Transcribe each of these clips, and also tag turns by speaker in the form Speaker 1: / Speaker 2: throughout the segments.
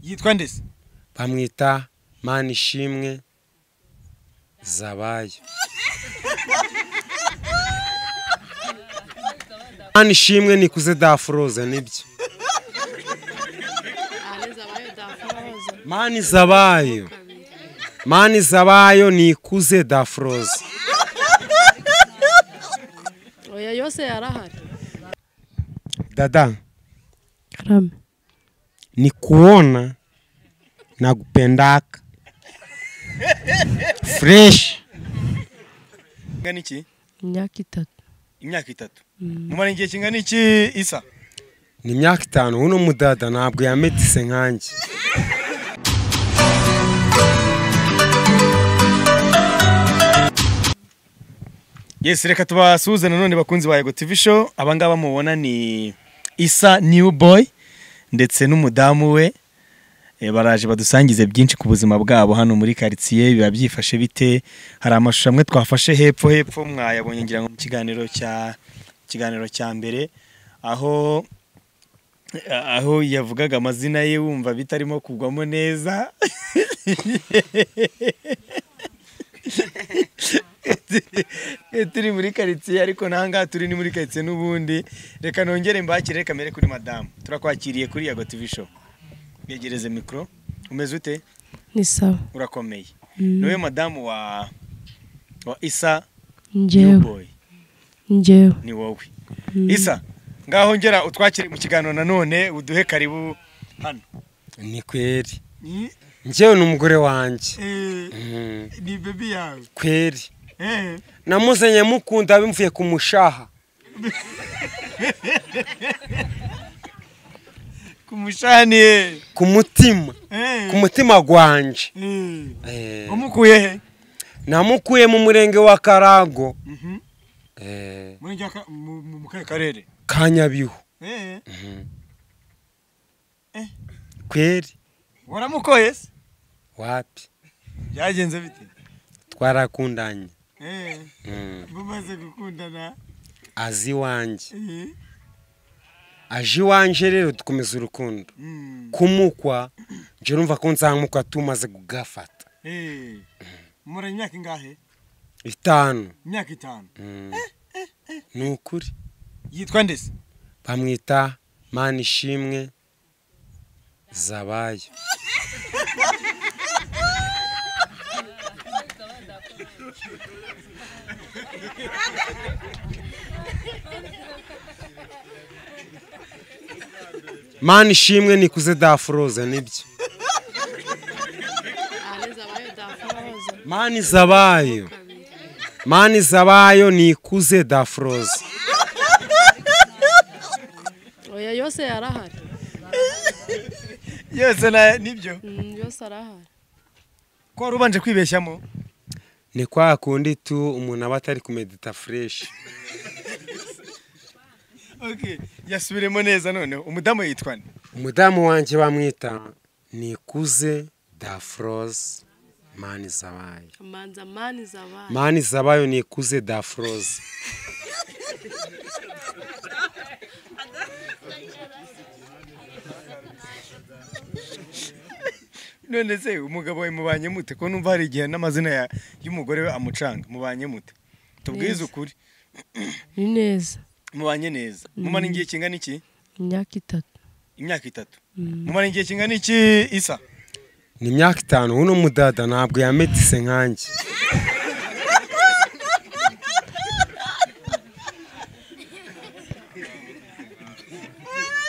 Speaker 1: yitwa nde se
Speaker 2: bamwita mani ishimwe zabaye mani ishimwe nikuze dafuroza nibyo mani zabayo mani zabayo nikuze dafuroza
Speaker 3: oya yose yarahari
Speaker 2: dada
Speaker 3: karame
Speaker 2: ni kuona na kupendaka fresh
Speaker 1: ingana iki
Speaker 3: imyaka itatu
Speaker 1: imyaka itatu mumara igihe kingana iki isa
Speaker 2: ni imyaka itanu uno mudada ntabwo yametise nkanjye
Speaker 1: yes reka tubasuhuze nanone bakunzi ba Yego TV show abangaba mubona ni Isa New Boy ndetse n'umudamu we Eh, baraje badusangize byinshi ku buzima bwabo hano muri quartier biba byifashe bite hari amashusho amwe twafashe hepfo hepfo mwayabonye ngira ngo mu kiganiro cya kiganiro cya mbere aho aho yavugaga amazina ye wumva bitarimo kugwamo neza Eh, turi muri karitsiye ariko n'ahangaha turi ni muri karitsiye n'ubundi reka nongere mbakire reka mbere kuri madamu turakwakiriye kuri yago tv show begereze mikoro umeze ute
Speaker 3: ni sawa
Speaker 1: urakomeye niwe madamu wa wa isa
Speaker 3: njyewe
Speaker 1: newboy
Speaker 3: njyewe
Speaker 1: ni wowe isa ngaho ngera utwakire mu kiganiro nanone uduhe karibu hano
Speaker 2: ni kweri njyewe n'umugore wanjye Mm,
Speaker 1: ni bebi yawe
Speaker 2: kweri namuzanye mukunda bimvuye ku mushaha
Speaker 1: ku mushani ye
Speaker 2: ku mutima ku mutima gwanje Eh,
Speaker 1: umukuye he
Speaker 2: namukuye mu murenge wa karago eh,
Speaker 1: muri njya ka- mu- mu mu kahe karere
Speaker 2: ka nyabihu kweri
Speaker 1: waramukoye se
Speaker 2: wapi
Speaker 1: byagenze bite
Speaker 2: twarakundanye Mm,
Speaker 1: mumaze gukundana
Speaker 2: azi iwanjye aje iwanje rero dukomeza urukundo kumukwa nje urumva ko nzamukwa tumaze kugafata
Speaker 1: mura imyaka ingahe
Speaker 2: itanu
Speaker 1: imyaka itanu
Speaker 2: Mm. ni ukuri
Speaker 1: yitwa ndese
Speaker 2: bamwita mani ishimwe zabaye mani ishimwe nikuze dafuroza nibyo mani zabayo mani zabayo nikuze dafuroza
Speaker 3: oya yose yarahari
Speaker 1: yose na nibyo
Speaker 3: Mm, yose arahari
Speaker 1: ko wari ubanje kwibeshyamo
Speaker 2: ni kwa kundi tu umuntu aba atari kumedita fureshi
Speaker 1: yasubiremo neza noneho umudamu yitwa nde
Speaker 2: umudamu wanjye bamwita nikuze dafroze mani zabayo
Speaker 3: amanza mani zabaye
Speaker 2: mani zabayo nikuze dafroze
Speaker 1: none se umugabo wawe mubanye mute ko numva hari igihe n'amazina ya- y'umugore we amucanga mubanye mute tubwize
Speaker 3: Neza.
Speaker 1: ukuri
Speaker 3: ni neza
Speaker 1: mubanye neza mumara igihe kingana iki
Speaker 3: imyaka itatu
Speaker 1: imyaka itatu mumara igihe kingana iki isa
Speaker 2: ni imyaka itanu uno mudada ntabwo yametise nkanjye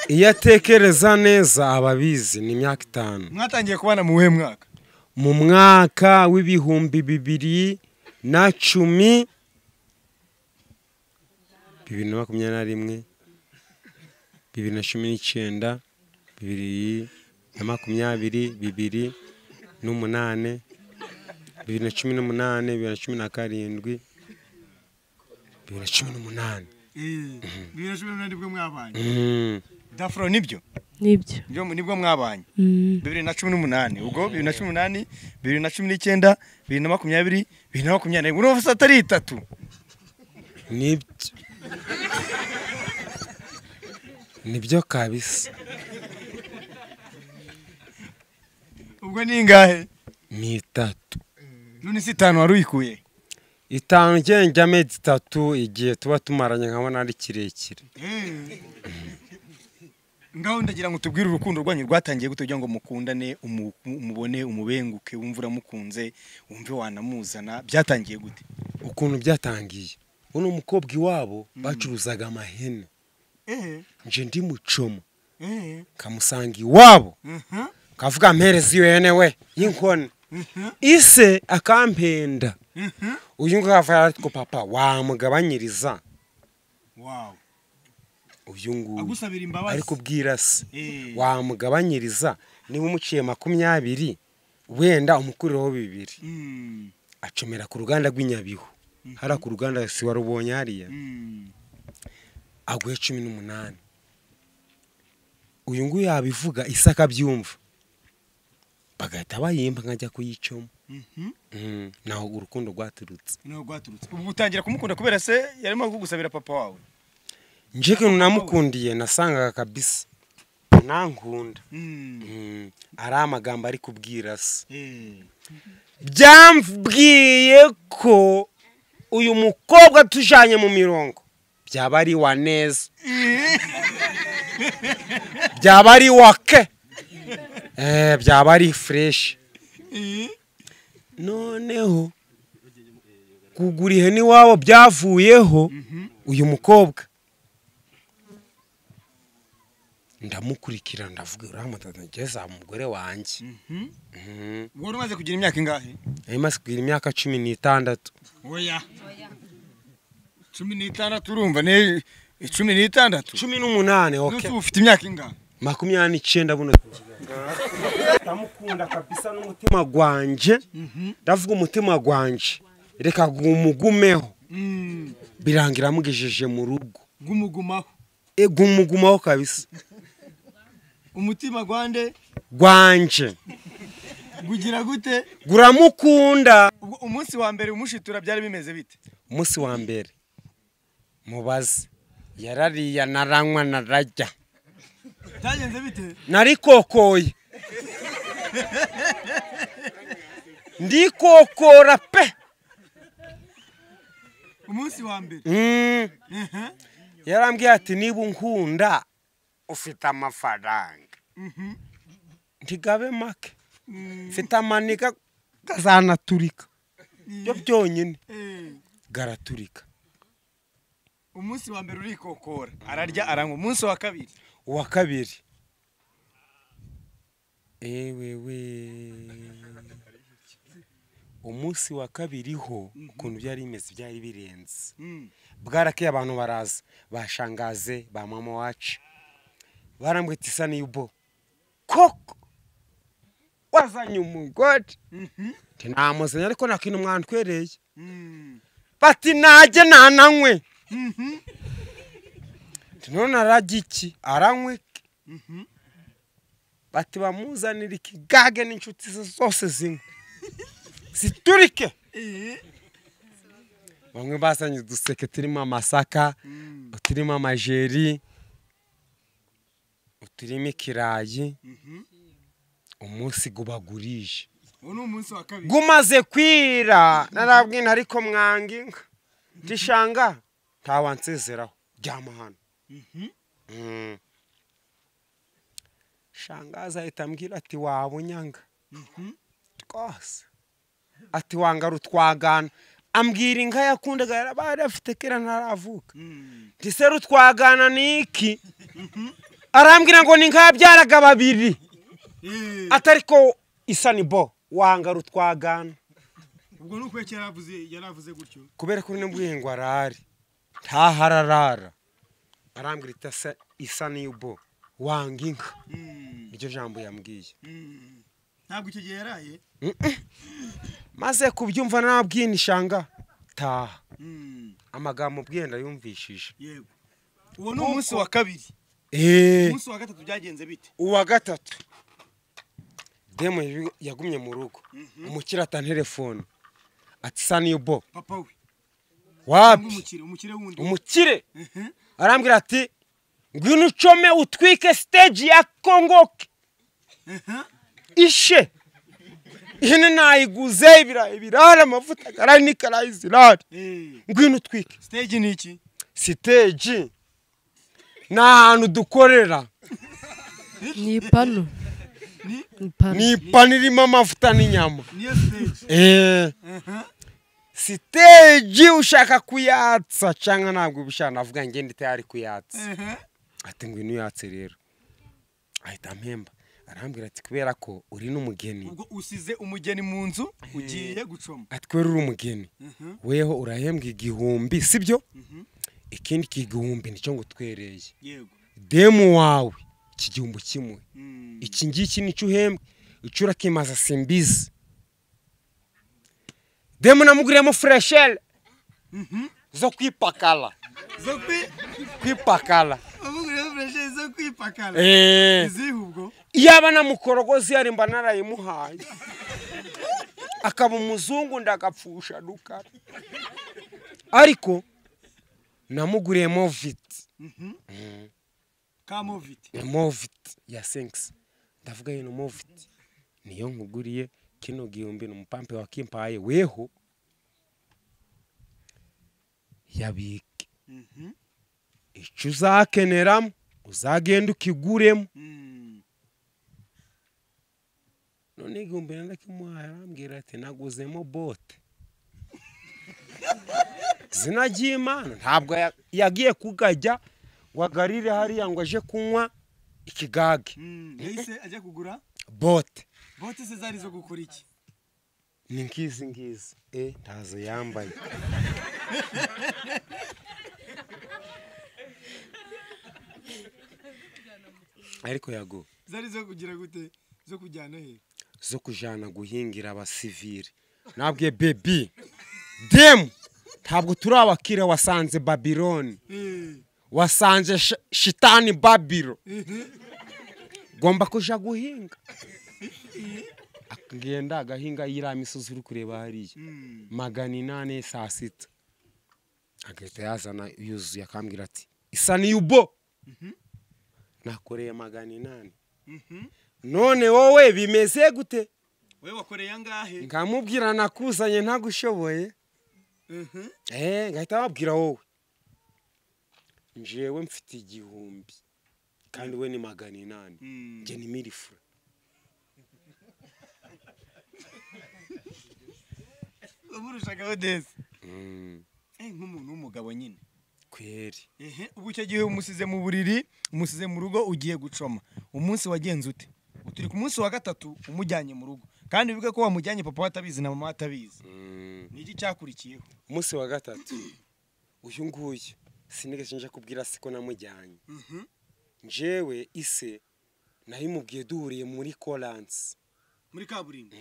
Speaker 2: iyo atekereza neza aba abizi ni imyaka itanu
Speaker 1: mwatangiye kubana mu wuhe mwaka
Speaker 2: mu mwaka w'ibihumbi bibiri na cumi bibiri na makumyabiri na rimwe bibiri na cumi n'icyenda bibiri na makumyabiri bibiri n'umunane bibiri na cumi n'umunane bibiri na cumi na karindwi bibiri na cumi n'umunane
Speaker 1: bibiri na cumi n'umunani nibwo mwabanye
Speaker 2: Mm.
Speaker 1: dafuro nibyo
Speaker 3: nibyo
Speaker 1: Nibyo- nibwo mwabanye
Speaker 3: Mm,
Speaker 1: bibiri na cumi n'umunani ubwo bibiri na cumi n'umunani bibiri na cumi n'icyenda bibiri na makumyabiri bibiri na makumyabiri urumva se atari itatu
Speaker 2: nibyo nibyo kabisa
Speaker 1: ubwo ni ingahe
Speaker 2: ni itatu
Speaker 1: none si itanu wari uyikuye
Speaker 2: itanu njye njyamo itatu igihe tuba tumaranye nkabona ari kirekire
Speaker 1: ngaho ndagira ngo tubwire urukundo rwanyu rwatangiye gute kugira ngo mukundane umu- umu- umubone umubenguke wumve uramukunze wumve wanamuzana byatangiye gute
Speaker 2: ukuntu byatangiye uno mukobwa iwabo bacuruzaga amahene nje ndi mucomo nkamusanga iwabo kavuga mpereza iyo hene we y'inkone ise akampenda uyu nguyu akava ariko papa wamugabanyiriza
Speaker 1: wawu
Speaker 2: uyu nguyu
Speaker 1: agusabira imbabazi
Speaker 2: ari kubwira se
Speaker 1: Eh.
Speaker 2: wamugabanyiriza niba umuciye makumyabiri wenda umukuriraho bibiri
Speaker 1: Mm,
Speaker 2: acomera ku ruganda rw'inyabihu hariya ku ruganda si warubonye hariya
Speaker 1: mm.
Speaker 2: aguhe cumi n'umunani uyu nguyu yabivuga isi akabyumva bagahita bayimba nkajya kuyicamo
Speaker 1: Mhm.
Speaker 2: Mm, naho urukundo rwaturutse
Speaker 1: Ni naho rwaturutse ubu utangira kumukunda kubera se yarimo kugusabira papa wawe
Speaker 2: nje ikintu namukundiye nasangaga kabisa nankunda
Speaker 1: Mm,
Speaker 2: Mm, ari amagambo ari kubwira se
Speaker 1: eh.
Speaker 2: byambwiye ko uyu mukobwa tujanye mu mirongo byaba ari wa neza byaba ari wa ke eh, byaba ari fureshi noneho kugura ihene iwabo byavuyeho uyu mukobwa ndamukurikira ndavuga uriya mutata ngeze aha umugore wanjye
Speaker 1: Mhm.
Speaker 2: Mhm.
Speaker 1: wari umaze kugira imyaka ingahe
Speaker 2: nari maze kugira imyaka cumi n'itandatu
Speaker 1: oya cumi n'itandatu urumva ne cumi n'itandatu
Speaker 2: cumi n'umunani
Speaker 1: None
Speaker 2: oke
Speaker 1: ubu ufite imyaka ingahe
Speaker 2: makumyabiri n'icyenda buno ndamukunda kabisa n'umutima gwanje ndavuga umutima gwanje reka gumugumeho
Speaker 1: Mm.
Speaker 2: birangira amugejeje mu rugo
Speaker 1: gumugumaho
Speaker 2: e gumugumaho kabisa
Speaker 1: umutima gwande
Speaker 2: gwanje
Speaker 1: gugira gute
Speaker 2: guramukunda
Speaker 1: ubwo umunsi wa mbere umushitura byari bimeze bite
Speaker 2: umunsi wa mbere mubaze yarariya naranywa narajya
Speaker 1: byagenze bite
Speaker 2: narikokoye ndikokora pe
Speaker 1: umunsi wa mbere
Speaker 2: Mm.
Speaker 1: Ehe.
Speaker 2: yarambwiye ati niba unkunda ufite amafaranga
Speaker 1: Mhm.
Speaker 2: ntigabe make
Speaker 1: Mm.
Speaker 2: mfite amanika gazanaturika byo byonyine
Speaker 1: Eh.
Speaker 2: garaturika
Speaker 1: umunsi wa mbere urikokora ararya aranywa umunsi wa kabiri
Speaker 2: uwa kabiri ewewe umunsi wa kabiri ho ukuntu byari bimeze byari birenze
Speaker 1: Mm.
Speaker 2: bwarakeye abantu baraza bashangaze ba mama wacu barambwita isa n'iyubo koko wazanye umugore
Speaker 1: Mhm.
Speaker 2: nti namuzanye ariko nta kintu mwantwereye
Speaker 1: Mm.
Speaker 2: bati najye nananywe
Speaker 1: Mhm.
Speaker 2: nti none arajya iki aranywe iki?"
Speaker 1: Mhm.
Speaker 2: bati bamuzanire ikigage n'inshuti ze zose zimwe ziturike
Speaker 1: Eh.
Speaker 2: bamwe bazanye uduseke turimo amasaka
Speaker 1: Mm.
Speaker 2: uturimo amajeri uturimo ikirayi
Speaker 1: Mhm.
Speaker 2: umunsi gubagurije
Speaker 1: uwo ni umunsi wa kabiri
Speaker 2: gumaze kwira narabwina ariko mwanga inka ndishanga ntawansezeraho ryama hano
Speaker 1: Mhm.
Speaker 2: Mm. shangaza ahita ambwira ati wabunyanga
Speaker 1: Mhm.
Speaker 2: rwose ati wangara utwagana ambwira inka yakundaga yarabaye afite kera ntaravuka
Speaker 1: Mm.
Speaker 2: ndiseru twagana niki arambwira ngo ni nkabyaraga babiri
Speaker 1: Eh.
Speaker 2: atari ko isa ni bo wangara utwagana
Speaker 1: ubwo ni ukweki yaravuze yaravuze gutyo
Speaker 2: kubera ko bino mbwiye ngo arare ntahararara arambwira ita se- isa ni bo wanga inka
Speaker 1: Mm.
Speaker 2: niryo jambo yambwiye
Speaker 1: Mm. ntabwo icyo gihe yaraye
Speaker 2: maze kubyumva nabwiye nishanga taha
Speaker 1: Mm.
Speaker 2: amagambo ubwenda yumvishije
Speaker 1: yego uwo ni umunsi wa kabiri umunsi wa gatatu byagenze bite
Speaker 2: uwa gatatu demu yari- yagumye mu rugo umukire atanga telefone ati sa nibo
Speaker 1: papa we cyangwa
Speaker 2: wapi
Speaker 1: umukire umukire wundi
Speaker 2: umukire
Speaker 1: Mhm.
Speaker 2: arambwira ati ngwino ucome utwike stage ya kongoke
Speaker 1: Mhm.
Speaker 2: ishe ihene nayiguze ibirayi birara amavuta agarayi n'ikarayi zirara ngwino utwike
Speaker 1: siteji ni iki
Speaker 2: siteji ni ahantu dukorera
Speaker 3: ni ipanu ni ipanu
Speaker 2: ni ipanu irimo amavuta n'inyama
Speaker 1: niyo siteji
Speaker 2: Eh. siteji ushaka kuyatsa cyangwa ntabwo ubishaka navuga ngo ngende itayari kuyatsa ati ngwino uyatse rero ahita ampemba arambwira ati kubera ko uri n'umugeni
Speaker 1: ubwo usize umugeni mu nzu ugiye gucoma
Speaker 2: ati kubera uri umugeni weho urahembwa igihumbi sibyo ikindi kigihumbi nicyo ngo utwereye
Speaker 1: yego
Speaker 2: demu wawe iki gihumbi kimwe
Speaker 1: Mm.
Speaker 2: iki ngiki nicyo uhembwe icyo urakimaza simbizi demu namuguriyemo furesheri zo kwipakala
Speaker 1: zo kwi
Speaker 2: kwipakala
Speaker 1: ubugure fureshe zo kwipakara
Speaker 2: Eh.
Speaker 1: izihe ubwo
Speaker 2: yaba namukorogozi yari mba narayimuhaye akaba umuzungu ndagapfusha rukara ariko namuguriye moviti
Speaker 1: kamoviti
Speaker 2: moviti ya sengisi ndavuga yino moviti niyo nkuguriye kino gihumbi ni umupampe wakimpaye weho yabike icyo uzakeneramo uzagenda ukiguremo
Speaker 1: Mm.
Speaker 2: none igihumbi nandakimuhaye arambwira ati naguzemo bote izina ry'imana ntabwo ya- yagiye kugajya ngo agarire hariya ngo aje kunywa ikigage
Speaker 1: Mm. yahise ajya kugura
Speaker 2: bote
Speaker 1: bote se zari zo gukora iki
Speaker 2: ni ngizi ngizi e ntazo yambaye ariko yago
Speaker 1: zari zo kugira gute zo kujyana he
Speaker 2: zo kujana guhingira abasivire nabwiye bebi demu ntabwo turi abakire wasanze babiloni
Speaker 1: Eh.
Speaker 2: wasanze sh- shitani babiro
Speaker 1: Eh.
Speaker 2: gomba kuja guhinga akagenda agahinga yiriya misozi uri kureba hariya
Speaker 1: Mm.
Speaker 2: magana inane saa sita agahita yazana yuzuye akambwira ati isa niyubo nakoreye magana inane
Speaker 1: Mhm.
Speaker 2: none wowe bimeze gute
Speaker 1: wewe wakoreye angahe
Speaker 2: nkamubwira nakuzanye ntagushoboye
Speaker 1: Mhm.
Speaker 2: eh ngahita babwira wowe njewe mfite igihumbi kandi we ni magana inani
Speaker 1: Mm.
Speaker 2: njye ni mirifura
Speaker 1: wamurushagaho desi
Speaker 2: Mm,
Speaker 1: Eh, nk'umuntu w'umugabo nyine
Speaker 2: kweri
Speaker 1: ehe ubu icyo gihe umusize mu buriri umusize mu rugo ugiye gucoma umunsi wagenze ute turi ku munsi wa gatatu umujyanye mu rugo kandi bivuge ko wamujyanye papa we atabizi na mama we atabizi
Speaker 2: Mm,
Speaker 1: ni iki cyakurikiyeho
Speaker 2: umunsi wa gatatu uyu nguyu sinigeze nje kubwira se ko namujyanye njewe ise nayimubwiye duhuriye muri koransi
Speaker 1: muri kaburimbo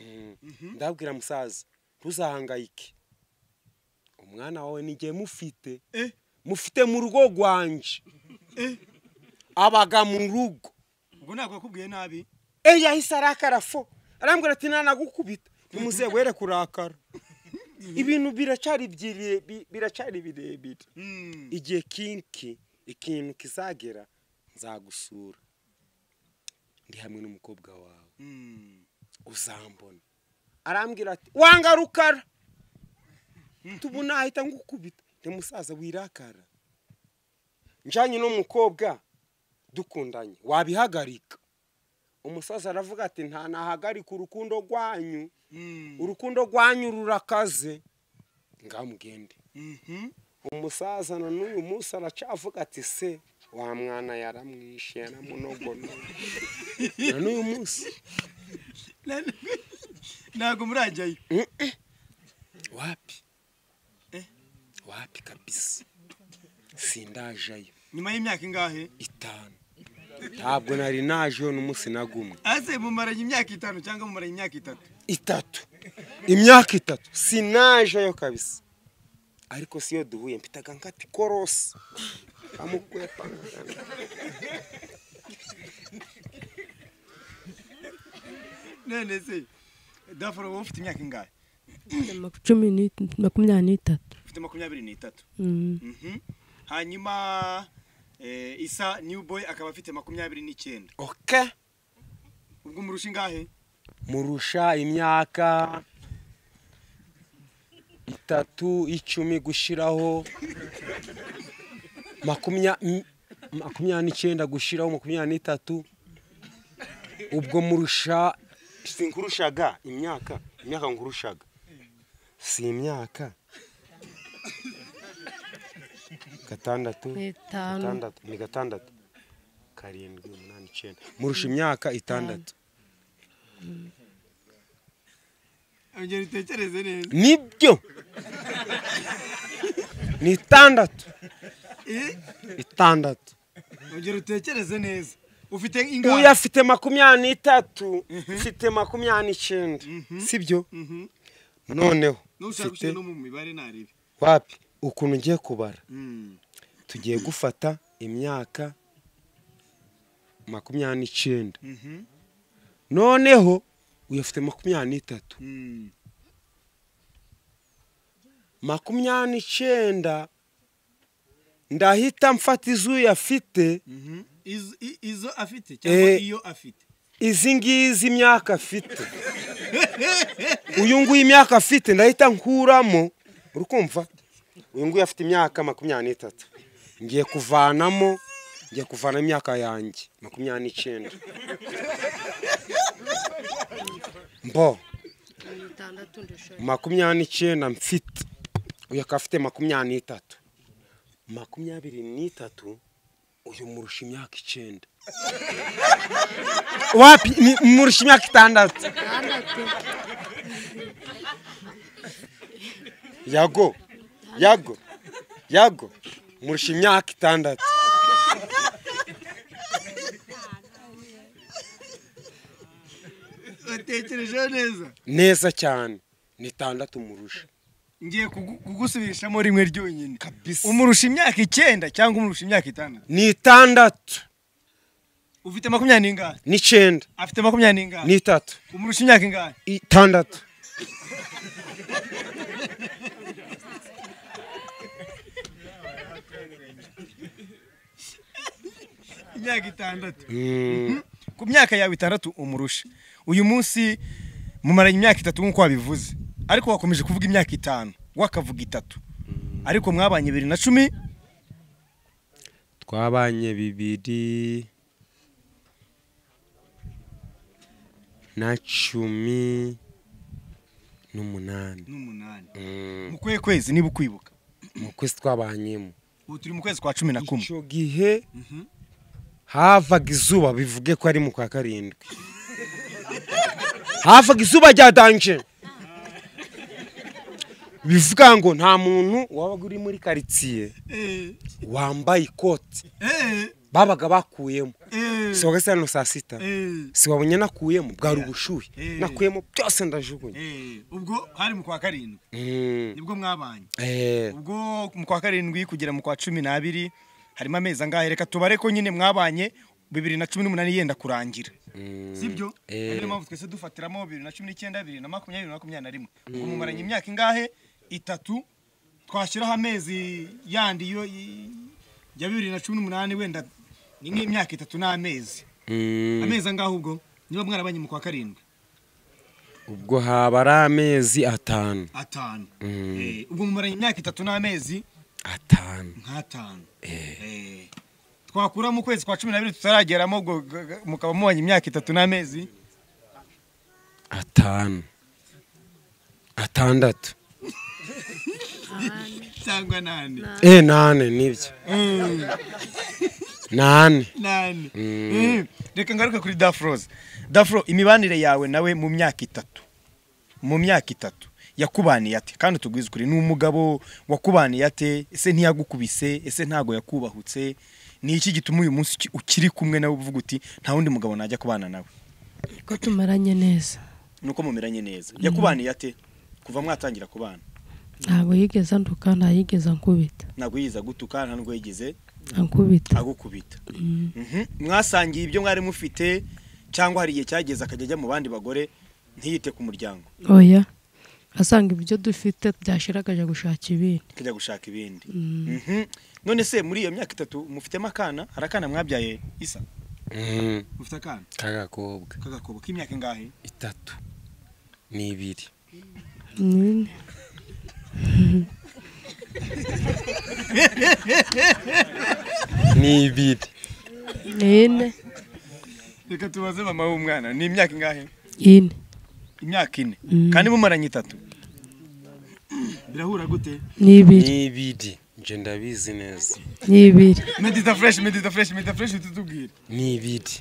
Speaker 2: ndabwira musaza ntuzahangayike umwana wawe nijye mufite
Speaker 1: Eh.
Speaker 2: mufite mu rugo rwanje
Speaker 1: Eh.
Speaker 2: abaga mu rugo
Speaker 1: ubwo ntabwo wakubwiye nabi
Speaker 2: Eh, yahise arakara fo arambwira ati nanagukubita ntimuze were kurakara ibintu biracyari byire- bi- biracyari birebire
Speaker 1: Mm.
Speaker 2: igihe kinki ikintu kizagera nzagusura ndi hamwe n'umukobwa wawe
Speaker 1: Mm.
Speaker 2: uzambona arambwira ati wanga rukara tubona ahita ngukubita ni musaza wirakara njyanye n'umukobwa dukundanye wabihagarika umusaza aravuga ati nta nahagarika urukundo rwanyu
Speaker 1: Mm.
Speaker 2: urukundo rwanyu rurakaze ngamugende
Speaker 1: Mhm.
Speaker 2: umusaza na n'uyu munsi aracavuga ati se wa mwana yaramwishe yaramunogonoye na n'uyu munsi
Speaker 1: Na- ntabwo murajyayo
Speaker 2: wapi
Speaker 1: Eh?
Speaker 2: wapi kabisa sindajayo
Speaker 1: nyuma y'imyaka ingahe
Speaker 2: itanu ntabwo nari najeho n'umunsi na gumwe
Speaker 1: ase mumaranye imyaka itanu cyangwa mumaranye imyaka itatu
Speaker 2: itatu imyaka itatu sinajayo kabisa ariko siyo duhuye mpitaga nkati korosi amukwepa
Speaker 1: none se dafuro wowe ufite imyaka ingahe
Speaker 3: Maku- cumi ni- makumyabiri n'itatu
Speaker 1: ufite makumyabiri n'itatu
Speaker 3: Mm.
Speaker 1: Mhm. hanyuma eh, isa new boy akaba afite makumyabiri n'icyenda
Speaker 2: oke
Speaker 1: ubwo murusha ingahe
Speaker 2: murusha imyaka itatu icumi gushyiraho makumyabiri makumyabiri n'icyenda gushyiraho makumyabiri n'itatu ubwo murusha sinkurushaga imyaka imyaka nkurushaga si imyaka gatandatu
Speaker 3: ni itanu
Speaker 2: gatandatu ni gatandatu karindwi umunani icyenda murusha imyaka itandatu
Speaker 1: Ongera utekereze neza.
Speaker 2: nibyo ni itandatu itandatu
Speaker 1: Ongera utekereze neza. Ufite
Speaker 2: uyu
Speaker 1: ingahe?
Speaker 2: afite makumyabiri n'itatu mfite makumyabiri n'icyenda sibyo noneho
Speaker 1: Nushaka
Speaker 2: mfite
Speaker 1: gushyira no mu mibare ntarebe.
Speaker 2: wapi ukuntu ugiye kubara
Speaker 1: Mm.
Speaker 2: tugiye gufata imyaka makumyabiri n'icyenda
Speaker 1: Mhm.
Speaker 2: noneho uyu afite makumyabiri n'itatu
Speaker 1: Mm.
Speaker 2: makumyabiri n'icyenda ndahita mfata izuya afite
Speaker 1: Mhm. Izo- i- Izo afite cyangwa
Speaker 2: Eh.
Speaker 1: iyo afite.
Speaker 2: izi ngizi imyaka afite uyu nguyu imyaka afite ndahita nkuramo uri kumva uyu nguyu afite imyaka makumyabiri n'itatu ngiye kuvanamo ngiye kuvana imyaka yanjye makumyabiri n'icyenda mbo
Speaker 3: itandatu ndashaka
Speaker 2: makumyabiri n'icyenda mfite uyu akaba afite makumyabiri n'itatu makumyabiri n'itatu uyu murusha imyaka icyenda wapi ni- murusha imyaka itandatu
Speaker 3: itandatu
Speaker 2: yago yago yago murusha imyaka itandatu
Speaker 1: Watekereje neza.
Speaker 2: neza cyane ni itandatu murusha
Speaker 1: Ngiye kugu- kugusubirishamo rimwe ryonyine.
Speaker 2: kabisa
Speaker 1: Umurusha imyaka icyenda cyangwa umurusha imyaka itandatu.
Speaker 2: ni itandatu
Speaker 1: Ufite makumyabiri n'ingahe?
Speaker 2: n'icyenda
Speaker 1: Afite makumyabiri n'ingahe?
Speaker 2: n'itatu
Speaker 1: Umurusha imyaka ingahe?
Speaker 2: itandatu
Speaker 1: Imyaka itandatu.
Speaker 2: Mm,
Speaker 1: Ku myaka yawe itandatu umurusha. Uyu munsi mumaranye imyaka itatu nk'uko wabivuze. Ariko wakomeje kuvuga imyaka itanu. Wakavuga itatu. Ariko mwabanye bibiri na cumi
Speaker 2: twabanye bibiri na cumi n'umunani
Speaker 1: n'umunani.
Speaker 2: Mm,
Speaker 1: Mu kwe kwezi niba ukwibuka.
Speaker 2: mu kwezi twabanyemo
Speaker 1: Ubu turi mu kwezi kwa cumi na kumwe.
Speaker 2: icyo gihe havaga izuba bivuge ko ari mu kwa karindwi havaga izuba rya danje bivuga ngo nta muntu wabaga uri muri karitsiye
Speaker 1: Eh,
Speaker 2: wambaye ikoti
Speaker 1: eh,
Speaker 2: babaga bakuyemo
Speaker 1: eh,
Speaker 2: si wagasira no saa sita
Speaker 1: eh,
Speaker 2: si wabonye nakuyemo bwari ubushuhe
Speaker 1: Eh.
Speaker 2: nakuyemo byose ndajugunya
Speaker 1: eh. Ubwo hari mu kwa karindwi
Speaker 2: Mm.
Speaker 1: nibwo mwabanye.
Speaker 2: Eh,
Speaker 1: Ubwo mu kwa karindwi kugera mu kwa cumi n'abiri harimo amezi angahe reka tubare ko nyine mwabanye bibiri na cumi n'umunani yenda kurangira.
Speaker 2: mm.
Speaker 1: sibyo
Speaker 2: Eh.
Speaker 1: niyo mpamvu twese dufatiramo bibiri na cumi n'icyenda bibiri na makumyabiri na makumyabiri na rimwe ubwo mumaranye imyaka ingahe itatu twashyiraho amezi yandi yo i- ya bibiri na cumi n'umunani wenda ni nk'imyaka itatu n'amezi
Speaker 2: Mm.
Speaker 1: amezi angahe ubwo niba mwarabanye mu kwa karindwi
Speaker 2: ubwo haba ari amezi atanu
Speaker 1: atanu
Speaker 2: Mm.
Speaker 1: Eh, ubwo mumaranye imyaka itatu n'amezi
Speaker 2: atanu
Speaker 1: nk'atanu
Speaker 2: Eh.
Speaker 1: Eh, twakura mu kwezi kwa cumi n'abiri tutarageramo ubwo g- g- mukaba mubanye imyaka itatu n'amezi
Speaker 2: atanu atandatu
Speaker 1: cyangwa nane
Speaker 2: eh nane nibyo
Speaker 1: Mm.
Speaker 2: nane
Speaker 1: nani
Speaker 2: Mm.
Speaker 1: Eh, reka ngaruke kuri dafroze dafro imibanire yawe nawe mu myaka itatu mu myaka itatu yakubaniye ate kandi tugwize ukuri ni umugabo wakubaniye ate ese ntiyagukubise ese ntago yakubahutse ni iki gituma uyu munsi uki- ukiri kumwe nawe uvuga uti nta wundi mugabo najya kubana nawe
Speaker 3: ko tumaranye neza
Speaker 1: nuko mumeranye neza yakubaniye ate kuva mwatangira kubana
Speaker 3: ntabwo yigeze anduka nta yigeze ankubita
Speaker 1: ntabwo yiza gutuka nta nubwo yigeze
Speaker 3: ankubita
Speaker 1: agukubita Mhm. mwasangiye ibyo mwari mufite cyangwa hari igihe cyageze akajya ajya mu bandi bagore ntiyite ku muryango
Speaker 3: oya asanga ibyo dufite byashiraga ajya gushaka ibindi
Speaker 1: akajya gushaka ibindi
Speaker 3: Mm.
Speaker 1: Mhm. none se muri iyo myaka itatu mufitemo akana hari akana mwabyaye isa
Speaker 2: Mhm.
Speaker 1: ufite akana
Speaker 2: k'agakobwa
Speaker 1: k'agakobo k'imyaka ingahe
Speaker 2: itatu n'ibiri
Speaker 3: Nini?
Speaker 2: n'ibiri
Speaker 3: Ine.
Speaker 1: reka tubaze mama w'umwana ni imyaka ingahe
Speaker 3: Ine.
Speaker 1: imyaka ine
Speaker 3: Mm.
Speaker 1: kandi mumaranye itatu birahura gute
Speaker 3: Nibiri.
Speaker 2: n'ibiri nje ndabizi neza
Speaker 3: Nibiri.
Speaker 1: medita fresh medita fresh medita fresh tutubwire
Speaker 2: n'ibiri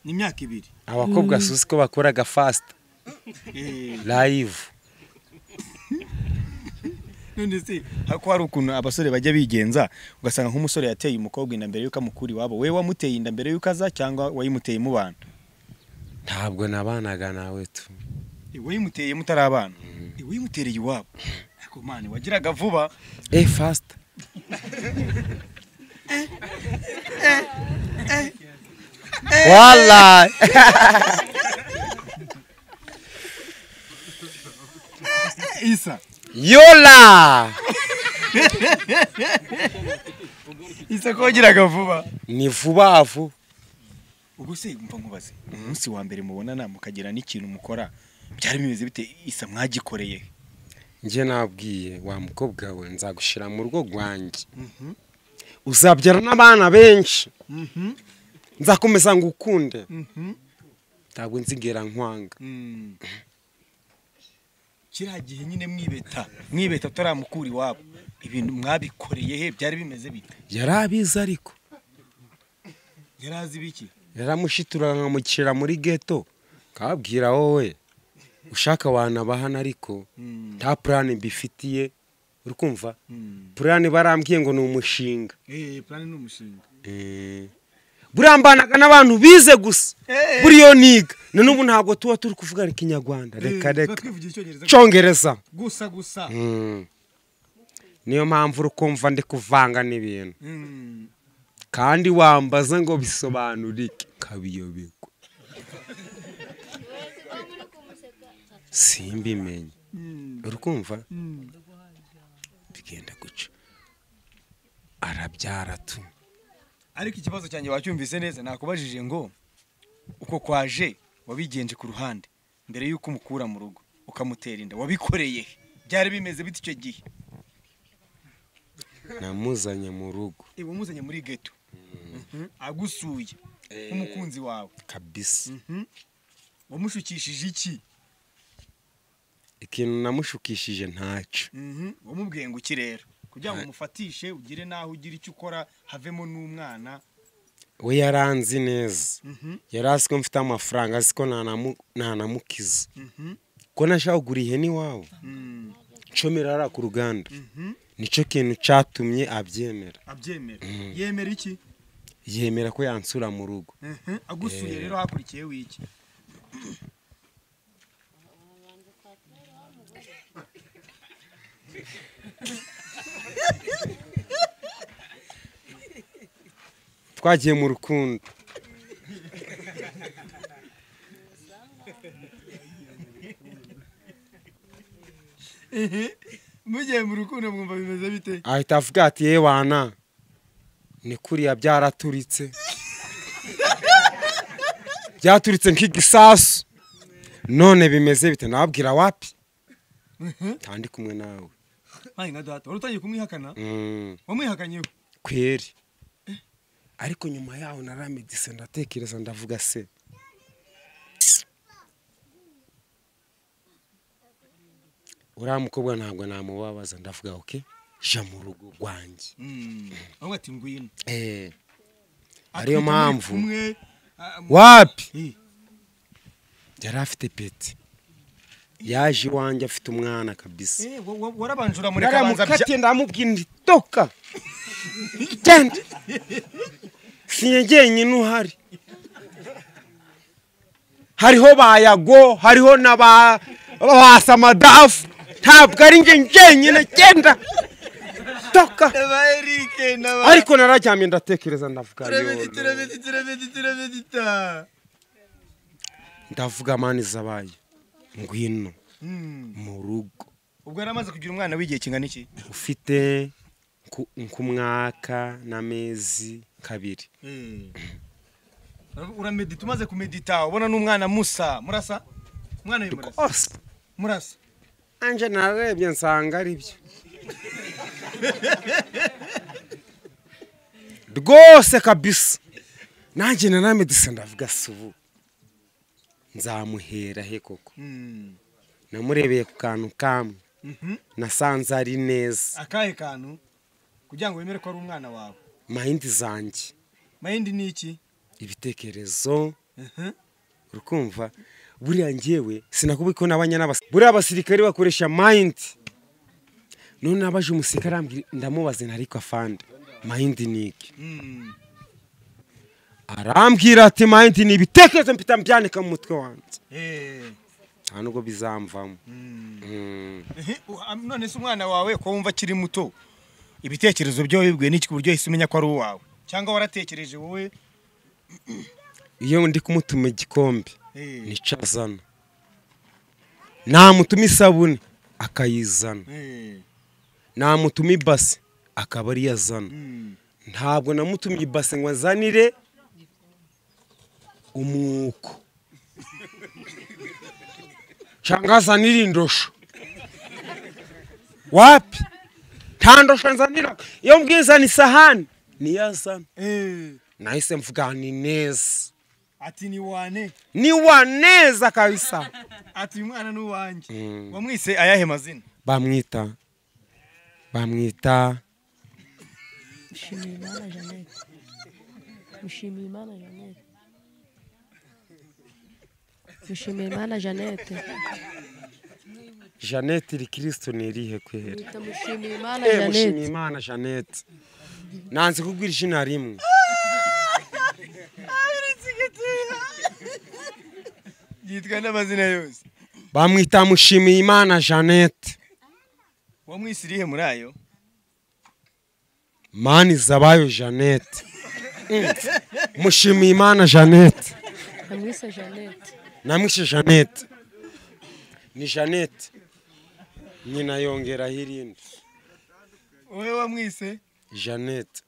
Speaker 1: ni imyaka ibiri
Speaker 2: abakobwa suzi ko bakoraga fasita
Speaker 1: Eh,
Speaker 2: layivu
Speaker 1: none se hako hari ukuntu abasore bajya bigenza ugasanga nk'umusore yateye umukobwa inda mbere y'uko amukura iwabo we wamuteye inda mbere y'uko aza cyangwa wayimuteye mubana
Speaker 2: ntabwo nabanaga nawe tu
Speaker 1: wayimuteye mutari abana wayumutereye iwabo ariko mani wagiraga vuba
Speaker 2: e fasita wala
Speaker 1: isa
Speaker 2: yola
Speaker 1: isa ko wagiraga vuba
Speaker 2: ni vuba vuba
Speaker 1: ubwo se mva nkubaze umunsi wa mbere mubonana mukagira n'ikintu mukora byari bimeze bite isa mwagikoreye
Speaker 2: njye nabwiye wa mukobwa we nzagushyira mu rugo rwanjye uzabyara n'abana benshi nzakomeza ngo ukunde ntabwo nzigera nkwanga
Speaker 1: kiriya gihe nyine mwibeta mwibeta utaramukura iwabo ibintu mwabikoreye he byari bimeze bite
Speaker 2: yari abizi ariko
Speaker 1: yari azi biki
Speaker 2: yaramushitura nkamushyira muri geto nkababwira wowe ushaka wanabahana ariko nta purani mbifitiye uri kumva purani barambwiye ngo ni umushinga
Speaker 1: eee plani ni umushinga
Speaker 2: buriya mbanaga n'abantu bize gusa buriyo niga na n'ubu ntabwo tuba turi kuvugana ikinyarwanda reka reka
Speaker 1: twivugira icyongereza
Speaker 2: cyongereza
Speaker 1: gusa gusa
Speaker 2: Mm. niyo mpamvu uri kumva ndi kuvanga n'ibintu kandi wambaza ngo bisobanure iki kabiyoberwa simbimenye uri kumva bigenda guca arabyara tu
Speaker 1: ariko ikibazo cyanjye wacyumvise neza nakubajije ngo uko kwaje wabigenje ku ruhande mbere y'uko umukura mu rugo ukamutera inda wabikoreye he? byari bimeze bite icyo gihe
Speaker 2: namuzanye mu rugo
Speaker 1: iwe umuzanye muri geto agusuye nk'umukunzi wawe
Speaker 2: kabisa
Speaker 1: wamushukishije iki
Speaker 2: ikintu namushukishije ntacyo
Speaker 1: Mhm, wamubwiye ngo ukirera kugira ngo umufatishe ugire n'aho ugira icyo ukora havemo n'umwana
Speaker 2: we yaranzi neza
Speaker 1: Mhm.
Speaker 2: yari azi ko mfite amafaranga azi ko nanamu- nanamukiza
Speaker 1: Mhm.
Speaker 2: ko nashaka kugura ihene iwabo
Speaker 1: Mm,
Speaker 2: ncomera hariya ku ruganda
Speaker 1: mhm.
Speaker 2: nicyo kintu cyatumye abyemera
Speaker 1: abyemera yemera iki
Speaker 2: yemera ko yansura mu rugo
Speaker 1: Mhm, agusuye rero hakurikiye w'iki
Speaker 2: twagiye mu rukundo
Speaker 1: mugiye mu rukundo mwumva bimeze bite
Speaker 2: ahita avuga ati yewe wana ni kuriya byaraturitse byaturitse nk'igisasu none bimeze bite nababwira wapi ntandi kumwe nawe
Speaker 1: nkange nka data wari utangiye kumwihakana
Speaker 2: Mm.
Speaker 1: wamwihakanyeho
Speaker 2: kweri ariko nyuma yaho naramedise ndatekereza ndavuga se uriya mukobwa ntabwo namubabaza ndavuga oke jya mu rugo rwanjye
Speaker 1: Mm, ahubwo ati ngwino
Speaker 2: ariyo
Speaker 1: Akita muri
Speaker 2: mpamvu
Speaker 1: kumwe ah, mu-
Speaker 2: wapi
Speaker 1: Eh,
Speaker 2: yari afite peti yaje iwanjye afite umwana kabisa
Speaker 1: eh, wa- wa- warabanje uramureka abanza bya-
Speaker 2: naramukatiye ndamubwira nti toka genda sinye jyenyine uhari hariho ba yago hariho na ba ba samadafu ntabwo ari njye jyenyine genda toka
Speaker 1: Aba Eric, n'aba-
Speaker 2: ariko nararyamye ndatekereza ndavuga
Speaker 1: Turabedita,
Speaker 2: "Yolo."
Speaker 1: turabedita, turabedita, turabedita.
Speaker 2: ndavuga mani zabaye ngwino
Speaker 1: Mm.
Speaker 2: mu rugo
Speaker 1: ubwo yari amaze kugira umwana w'igihe kingana iki
Speaker 2: ufite nku- nk'umwaka n'amezi kabiri
Speaker 1: uramedita umaze kumedita ubona n'umwana musa murasa umwana we murasa
Speaker 2: ose
Speaker 1: murasa
Speaker 2: anje narebye nsanga ari byo rwose kabisa nanjye naramedise ndavuga si ubu nzamuhera he koko
Speaker 1: Mm.
Speaker 2: namurebeye ku kantu kamwe
Speaker 1: Mhm.
Speaker 2: nasanze ari neza
Speaker 1: akahe kantu kugira ngo wemere ko ari umwana wawe
Speaker 2: mayindi zanjye
Speaker 1: mayindi ni iki
Speaker 2: ibitekerezo
Speaker 1: Mhm.
Speaker 2: urukumva buriya ngewe sinakubi ko nabanye n'abasirikare buriya abasirikare bakoresha mayindi none abaje umusirikare arambwira ndamubaza nta ariko afande mayindi ni iki
Speaker 1: Mm.
Speaker 2: arambwira ati mayindi ni ibitekerezo mpita mbyanika mu mutwe wanjye
Speaker 1: Eh.
Speaker 2: nta nubwo bizamvamo
Speaker 1: Mm.
Speaker 2: Mm.
Speaker 1: Ehe, u- am- none se umwana wawe ko wumva akiri muto ibitekerezo byo wibwiye n'iki ku buryo ahise umenya ko ari uwawe cyangwa waratekereje wowe
Speaker 2: iyo ndi kumutuma igikombe
Speaker 1: Eh.
Speaker 2: nicyo azana namutuma isabune akayizana
Speaker 1: Eh.
Speaker 2: namutuma ibase akaba ariyo azana
Speaker 1: Mm.
Speaker 2: ntabwo namutumye ibase ngo azanire umwuko cyangwa azanire indosho wapi nta ndosho nzanira iyo mbwiye zana isahani niyo azana
Speaker 1: Eh.
Speaker 2: nahise mvuga ni neza
Speaker 1: ati ni wane
Speaker 2: ni wa neza kabisa
Speaker 1: ati uyu mwana ni uwanjye
Speaker 2: Mm.
Speaker 1: wamwise ayahe mazina
Speaker 2: bamwita bamwita
Speaker 3: Mushimiyimana Jeannette Mushimiyimana Jeannette Mushimiyimana Jeannette
Speaker 2: jeannette rikirisitu ni irihe kwihera
Speaker 3: Bita Mushimiyimana
Speaker 2: Eh, mushimye
Speaker 3: Jeannette
Speaker 2: imana jeannette nanze kubwira izina rimwe
Speaker 1: yitwa n'amazina yose
Speaker 2: bamwita mushimiyimana jeannette
Speaker 1: wamwise irihe muri ayo
Speaker 2: mani zabayo jeannette Mm. mushimiyimana jeannette
Speaker 3: Amwise Jeannette
Speaker 2: namwishe jeannette ni jeannette nyina yongeraho irindi
Speaker 1: wowe wamwise
Speaker 2: jeannette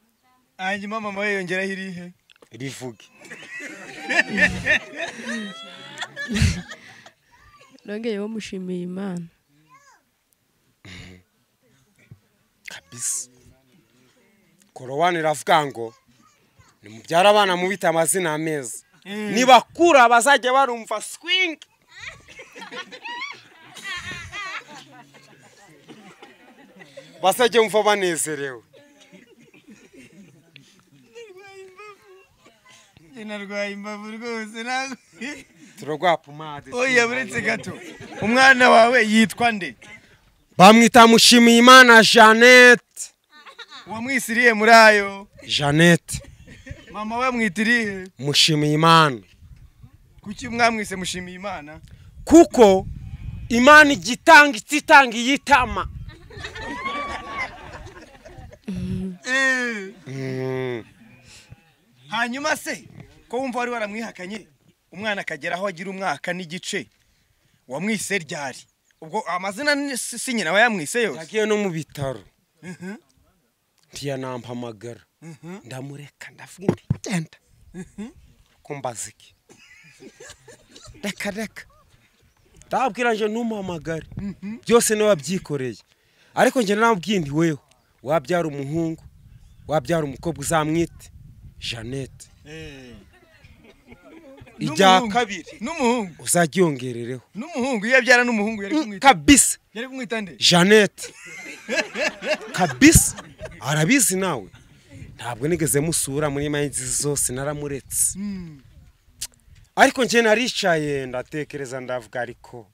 Speaker 1: hanyuma mama we yongeraho irihe
Speaker 2: rivuge
Speaker 3: Nongeyeho Mushimiyimana
Speaker 2: kabisa korowani iravuga ngo nimubyara abana mubita amazina meza nibakura bazajya barumva swingi bazajya bumva banezerewe
Speaker 1: Njye narwaye imbavu rwose ntabwo
Speaker 2: turarwara pomade
Speaker 1: oya buretse gato umwana wawe yitwa nde
Speaker 2: bamwita mushimiyimana jeannette
Speaker 1: wamwise irihe muri ayo
Speaker 2: jeannette
Speaker 1: mama we amwita irihe
Speaker 2: mushimiyimana
Speaker 1: kuki mwamwise mushimiye imana
Speaker 2: kuko imana ijya itanga ititanga iyitama Mm.
Speaker 1: hanyuma se ko wumva wari waramwihakanye umwana akagera aho agira umwaka n'igice wamwise ryari ubwo amazina ni- si si nyina aba yamwise yose
Speaker 2: yagiye no mu bitaro
Speaker 1: Mhm,
Speaker 2: ntiyanampamagara
Speaker 1: mhm.
Speaker 2: ndamureka ndavuga nti genda kumbaza iki reka reka ndababwira nje ntumamagare byose niwe wabyikoreye ariko njye namubwiye nti wewe wabyara umuhungu wabyara umukobwa uzamwite jeannette
Speaker 1: Eh.
Speaker 2: ijya
Speaker 1: N'umuhungu.
Speaker 2: kabiri
Speaker 1: n'umuhungu
Speaker 2: uzajya yongerereho
Speaker 1: n'umuhungu iyo abyara n'umuhungu yari kumwita
Speaker 2: kabisa
Speaker 1: yari kumwita nde
Speaker 2: jeannette kabisa arabizi nawe ntabwo nigeze musura muri mayinzi zose naramuretse
Speaker 1: Mm.
Speaker 2: ariko njye naricaye ndatekereza ndavuga ariko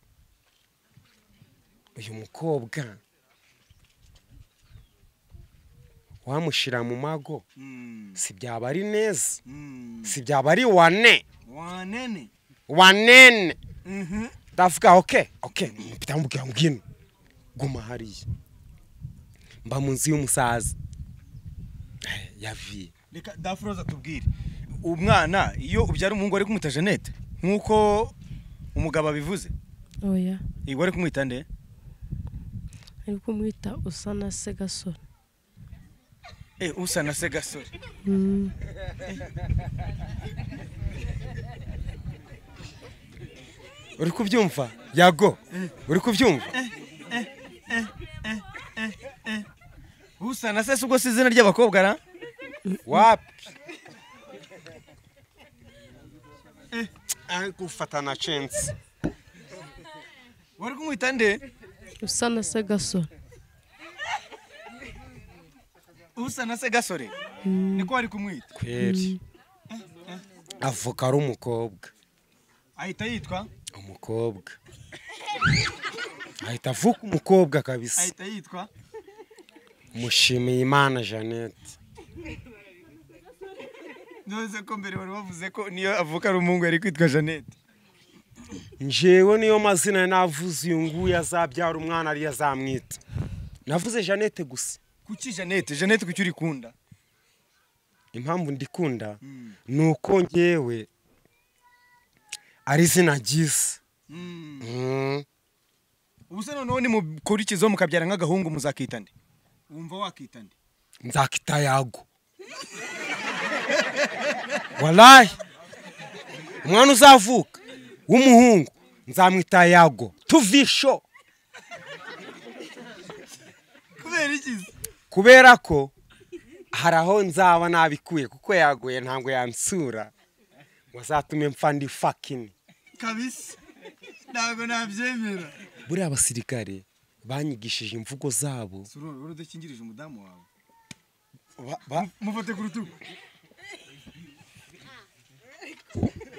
Speaker 2: uyu mukobwa wamushyira mu mago
Speaker 1: Mm.
Speaker 2: si byaba ari neza
Speaker 1: Mm.
Speaker 2: si byaba ari wane
Speaker 1: wanene
Speaker 2: wanene
Speaker 1: Mhm.
Speaker 2: ndavuga oke oke mpita mubwira mbwino guma hariya mba mu nzu y'umusaza Eh, yaviye
Speaker 1: reka dafuroza tubwire umwana iyo ubyara umuhungu ari kumwita jeannette nk'uko umugabo abivuze
Speaker 3: Oya
Speaker 1: igwa ari kumwita nde
Speaker 3: ari kumwita usa na se gasore
Speaker 1: Eh, usa na se gasore
Speaker 3: Mm.
Speaker 2: uri kubyumva yago uri kubyumva
Speaker 1: usa na se si ubwo si izina ry'abakobwa ra
Speaker 2: wapi ari gufata na censi
Speaker 1: wari kumwita nde
Speaker 3: usa na se gasore
Speaker 1: usa na se gasore niko wari kumwita
Speaker 2: kweri avuka ari umukobwa
Speaker 1: ahita yitwa
Speaker 2: umukobwa ahita avuka umukobwa kabisa
Speaker 1: ahita yitwa
Speaker 2: mushimiye imana jeannette
Speaker 1: none ko mbere wari wavuze ko niyo avuka ari umuhungu yari kwitwa jeannette
Speaker 2: njyewe niyo mazina navuze uyu nguyu azabyara umwana ariyo azamwita navuze jeannette gusa
Speaker 1: kuki jeannette jeannette kuki urikunda
Speaker 2: impamvu ndikunda ni uko ngewe ari izina ryiza Mm.
Speaker 1: ubu se noneho nimukurikizaho mukabyara nk'agahungu muzakita nde wumva wakita nde
Speaker 2: nzakita yago walayi umwana uzavuka w'umuhungu nzamwita yago tuvisho
Speaker 1: kubera iki se?
Speaker 2: kubera ko hari aho nzaba nabikuye kuko yaguye ntabwo yansura ngo azatume mfa ndi fakini
Speaker 1: kabisa ntabwo nabyemera
Speaker 2: buriya abasirikare banyigishije imvugo zabo
Speaker 1: sururu wari udakingirije umudamu wawe
Speaker 2: ba- ba-
Speaker 1: mufate ku rutugu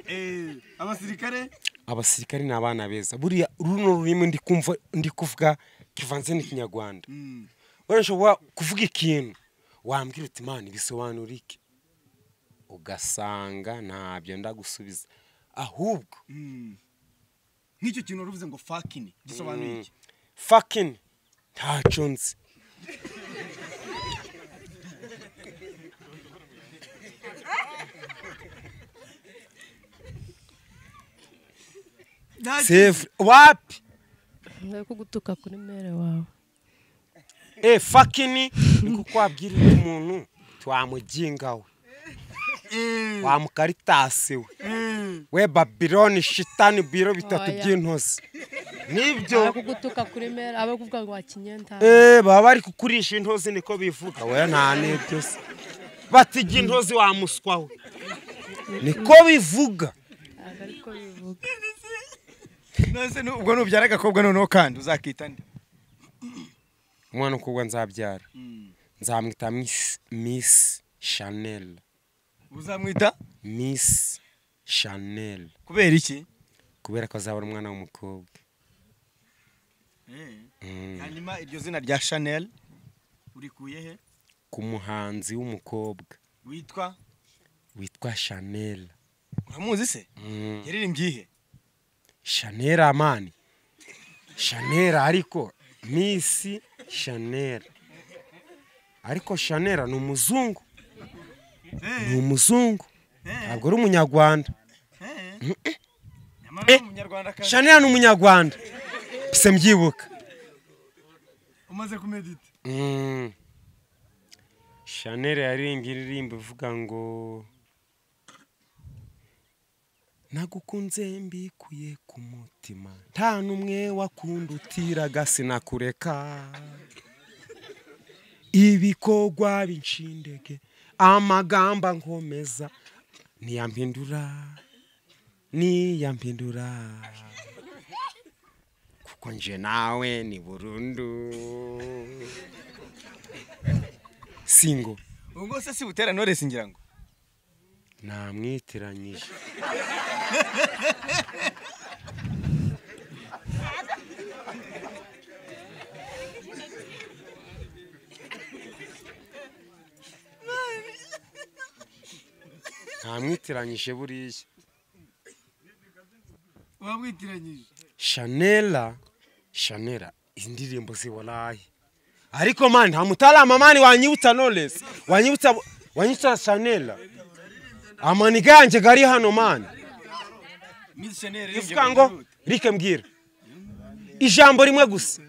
Speaker 1: Eh, abasirikare
Speaker 2: abasirikare ni abana beza buriya runo rurimi ndi kumva ndi kuvuga kivanze n'ikinyarwanda
Speaker 1: Mm.
Speaker 2: wenda nshobora kuvuga ikintu wambwira uti imana ibisobanura iki ugasanga ntabyo ndagusubiza ahubwo
Speaker 1: Mm. nk'icyo kintu wari uvuze ngo fakini gisobanuye iki
Speaker 2: fakini ntacyo nzi sefu wapi
Speaker 3: nari kugutuka kuri mere wawe
Speaker 2: e fakini ni kuko wabwirira umuntu twamuginga we wamukaritasi we we babiloni shitani biro bitatu
Speaker 3: Oya.
Speaker 2: by'intozi
Speaker 3: nari
Speaker 2: nibyo
Speaker 3: kugutuka kuri mere abe kuvuga ngo wakinyenta
Speaker 2: Eh, baba bari kukurisha intozi niko bivuga we nta n'ibyo se bati ijya intozi wamuswa we niko bivuga
Speaker 3: ntabwo ariko bivuga
Speaker 1: none se nu- ubwo nubyara agakobwa noneho kandi uzakita nde
Speaker 2: umwana ukubwa nzabyara nzamwita misi misi shanel
Speaker 1: uzamwita
Speaker 2: misi shanel
Speaker 1: kubera iki
Speaker 2: kubera ko azabona umwana w'umukobwa Mm.
Speaker 1: hanyuma iryo zina rya chanel urikuye he
Speaker 2: ku muhanzi w'umukobwa
Speaker 1: witwa
Speaker 2: witwa shanel
Speaker 1: uramuzi se
Speaker 2: Mm.
Speaker 1: yaririmbye ihe
Speaker 2: shanel amani shanel ariko misi shanel ariko shanel ni umuzungu ni umuzungu ntabwo ari umunyarwanda
Speaker 1: nyamara
Speaker 2: Eh.
Speaker 1: ni umunyarwandakazi
Speaker 2: shanel ni umunyarwanda pise mbyibuka
Speaker 1: umaze kumedita
Speaker 2: Mm. shanel yaririmbye indirimbo ivuga ngo nagukunze mbikuye ku mutima nta n'umwe wakundutiraga sinakureka ibikorwa binshindege amagambo nkomeza niyampindura niyampindura kuko nje nawe ni burundu singo
Speaker 1: ubwo se si butera knowless ngira ngo
Speaker 2: namwitiranyije ntamwitiranyije buriya
Speaker 1: wamwitiranyije
Speaker 2: shanela shanela indirimbo ziwaraye ariko mani nta mutarama mani wanyibutsa knowless wanyibutsa wanyibutsa shanela amaniga yanjye gari hano mani
Speaker 1: miss chanel
Speaker 2: ivuga ngo rike mbwira ijambo rimwe gusa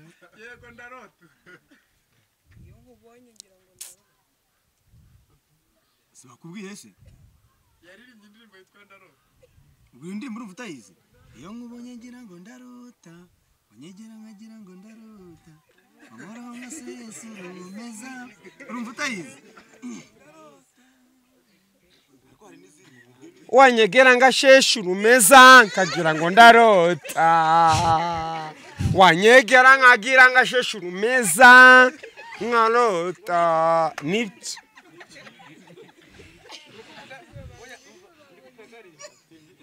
Speaker 1: si bakubwiye se
Speaker 4: yaririmbye indirimbo yitwa ndarota
Speaker 1: ubwo iyo ndirimbo urumva utayizi iyo nkubonye ngira ngo ndarota unyegera nkagira ngo ndarota amoraho nka sesi urumeza urumva utayizi
Speaker 2: wanyegera ngasheshe urumeza nkagira ngo ndarota wanyegera nkagira ngasheshe urumeza nkarota nibyo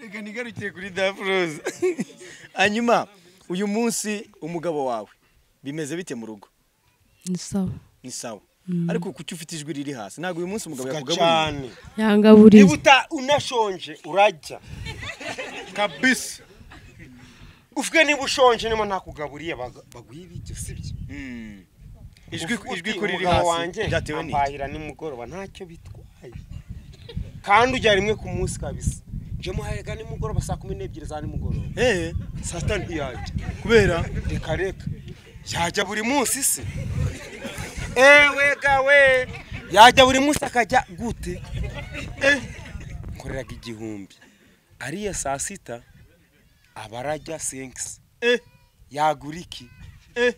Speaker 1: reka nigarukiye kuri dafuroze hanyuma uyu munsi umugabo wawe bimeze bite mu rugo
Speaker 3: ni sawa
Speaker 1: ni sawa ariko kuki ufite ijwi riri hasi ntabwo uyu munsi umugabo yakugaburiye
Speaker 2: cyane
Speaker 3: yangaburiye
Speaker 2: niba uta unashonje urajya kabisa ufite niba ushonje niba ntakugaburiye baga- baguha ibiryo sibyo
Speaker 1: Hmm. ijwi ijwi ko riri
Speaker 2: umugabo
Speaker 1: hasi
Speaker 2: wanjye
Speaker 1: byatewe n'iki
Speaker 2: ampahira nimugoroba ntacyo bitwaye kandi ujya rimwe ku munsi kabisa njye muhayaga nimugoroba saa kumi n'ebyiri za nimugoroba
Speaker 1: eh
Speaker 2: saa sita ntiyajya
Speaker 1: kubera
Speaker 2: reka reka yajya buri munsi se ewe gawe yajya buri munsi akajya gute Eh, nkoreraga igihumbi ariya saa sita aba arajya senkisi
Speaker 1: eh
Speaker 2: yagura iki
Speaker 1: eh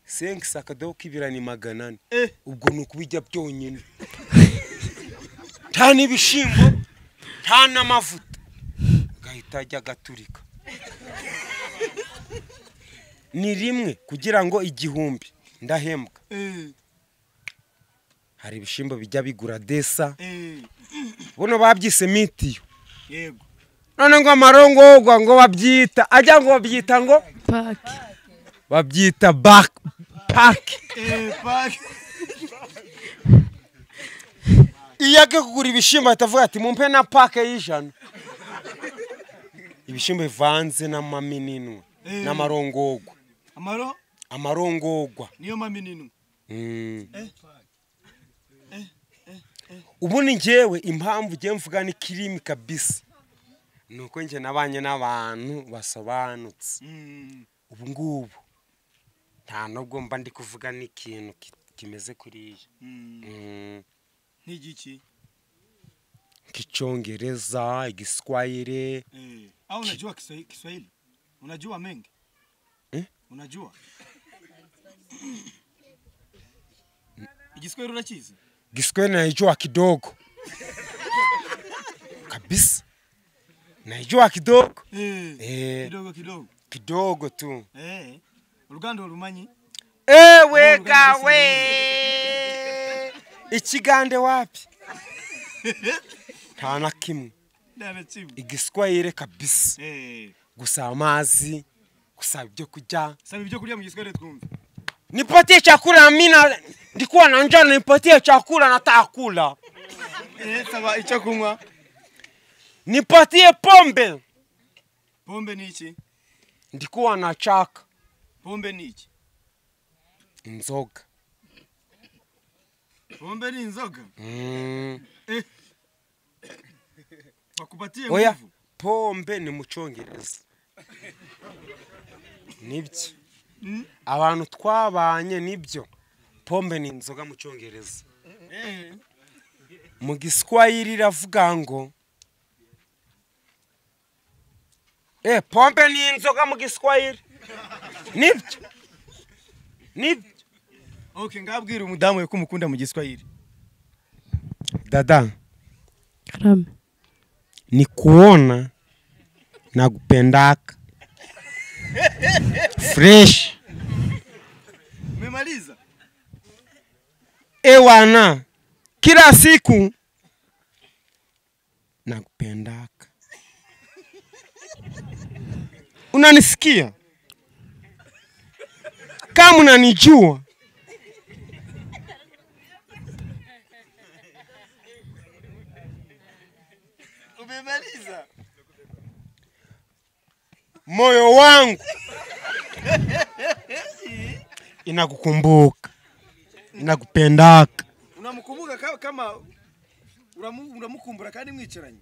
Speaker 2: senkisi akadobo k'ibirani magana ane
Speaker 1: eh
Speaker 2: ubwo ni ukubijya byonyine nta n'ibishyimbo nta n'amavuta agahita ajya agaturika ni rimwe kugira ngo igihumbi ndahembwa
Speaker 1: eh
Speaker 2: hari ibishyimbo bijya bigura desa
Speaker 1: eh
Speaker 2: buno babyise mitiyo
Speaker 1: yego
Speaker 2: none ngo amarongorwa ngo babyita ajya ngo babyita ngo
Speaker 3: paki
Speaker 2: babyita baki paki
Speaker 1: eh paki
Speaker 2: iyo agiye kugura ibishyimbo ahita avuga ati mumpe na pake y'ijana ibishyimbo bivanze n'amamininwa
Speaker 1: Eh.
Speaker 2: n'amarongorwa
Speaker 1: amaro
Speaker 2: amarongorwa
Speaker 1: niyo mami ninu
Speaker 2: Mm. ubundi ngewe impamvu ugiye mvuga ni kirimi kabisa ni uko njye nabanye n'abantu basobanutse ubu ngubu nta nubwo mba ndi kuvuga n'ikintu ki- kimeze kuriya Mm.
Speaker 1: n'igiki
Speaker 2: nk'icyongereza igiswayire
Speaker 1: eh au unajua Kiswa- Kiswahili unajua mengi
Speaker 2: Eh?
Speaker 1: unajua igiswahili unakizi
Speaker 2: Kiswahili naijua kidogo kabisa, naijua kidogo
Speaker 1: eh
Speaker 2: eh,
Speaker 1: kidogo kidogo
Speaker 2: kidogo tu.
Speaker 1: eh uruganda urumanyi
Speaker 2: Ewe gawe ikigande wapi? nta na kimwe
Speaker 1: ndarakimwe
Speaker 2: igiswahili kabisa,
Speaker 1: eh
Speaker 2: gusaba amazi, gusaba ibyo kurya,
Speaker 1: saba ibyo kurya mu giswahili twumve
Speaker 2: nipatie chakula, mimi na ndikuwa na njaa, nipatie chakula, nataka kula,
Speaker 1: eh saba icyo kunywa
Speaker 2: nipatie pombe,
Speaker 1: pombe ni iki
Speaker 2: ndikuwa na chaka
Speaker 1: pombe ni iki
Speaker 2: inzoga
Speaker 1: pombe ni inzoga
Speaker 2: Mm.
Speaker 1: bakubatiye
Speaker 2: oya
Speaker 1: nguvu.
Speaker 2: pombe ni mu cyongereza nibyo abantu twabanye nibyo pombe ni inzoga mu cyongereza
Speaker 1: eh
Speaker 2: mu giswahili iravuga ngo eh pombe ni inzoga mu giswahili nibyo nibyo
Speaker 1: okay ngabwira umudamu we ko umukunda mu giswahili
Speaker 2: dada
Speaker 3: karame
Speaker 2: ni kuona na kupendaka fresh
Speaker 1: umemaliza
Speaker 2: ewana kila siku nakupendaka unanisikia kama unanijua
Speaker 1: umemaliza
Speaker 2: moyo wangu inakukumbuka inakupendaka
Speaker 1: unamukumbuka ka- kama uramu- uramukumbura kandi mwicaranye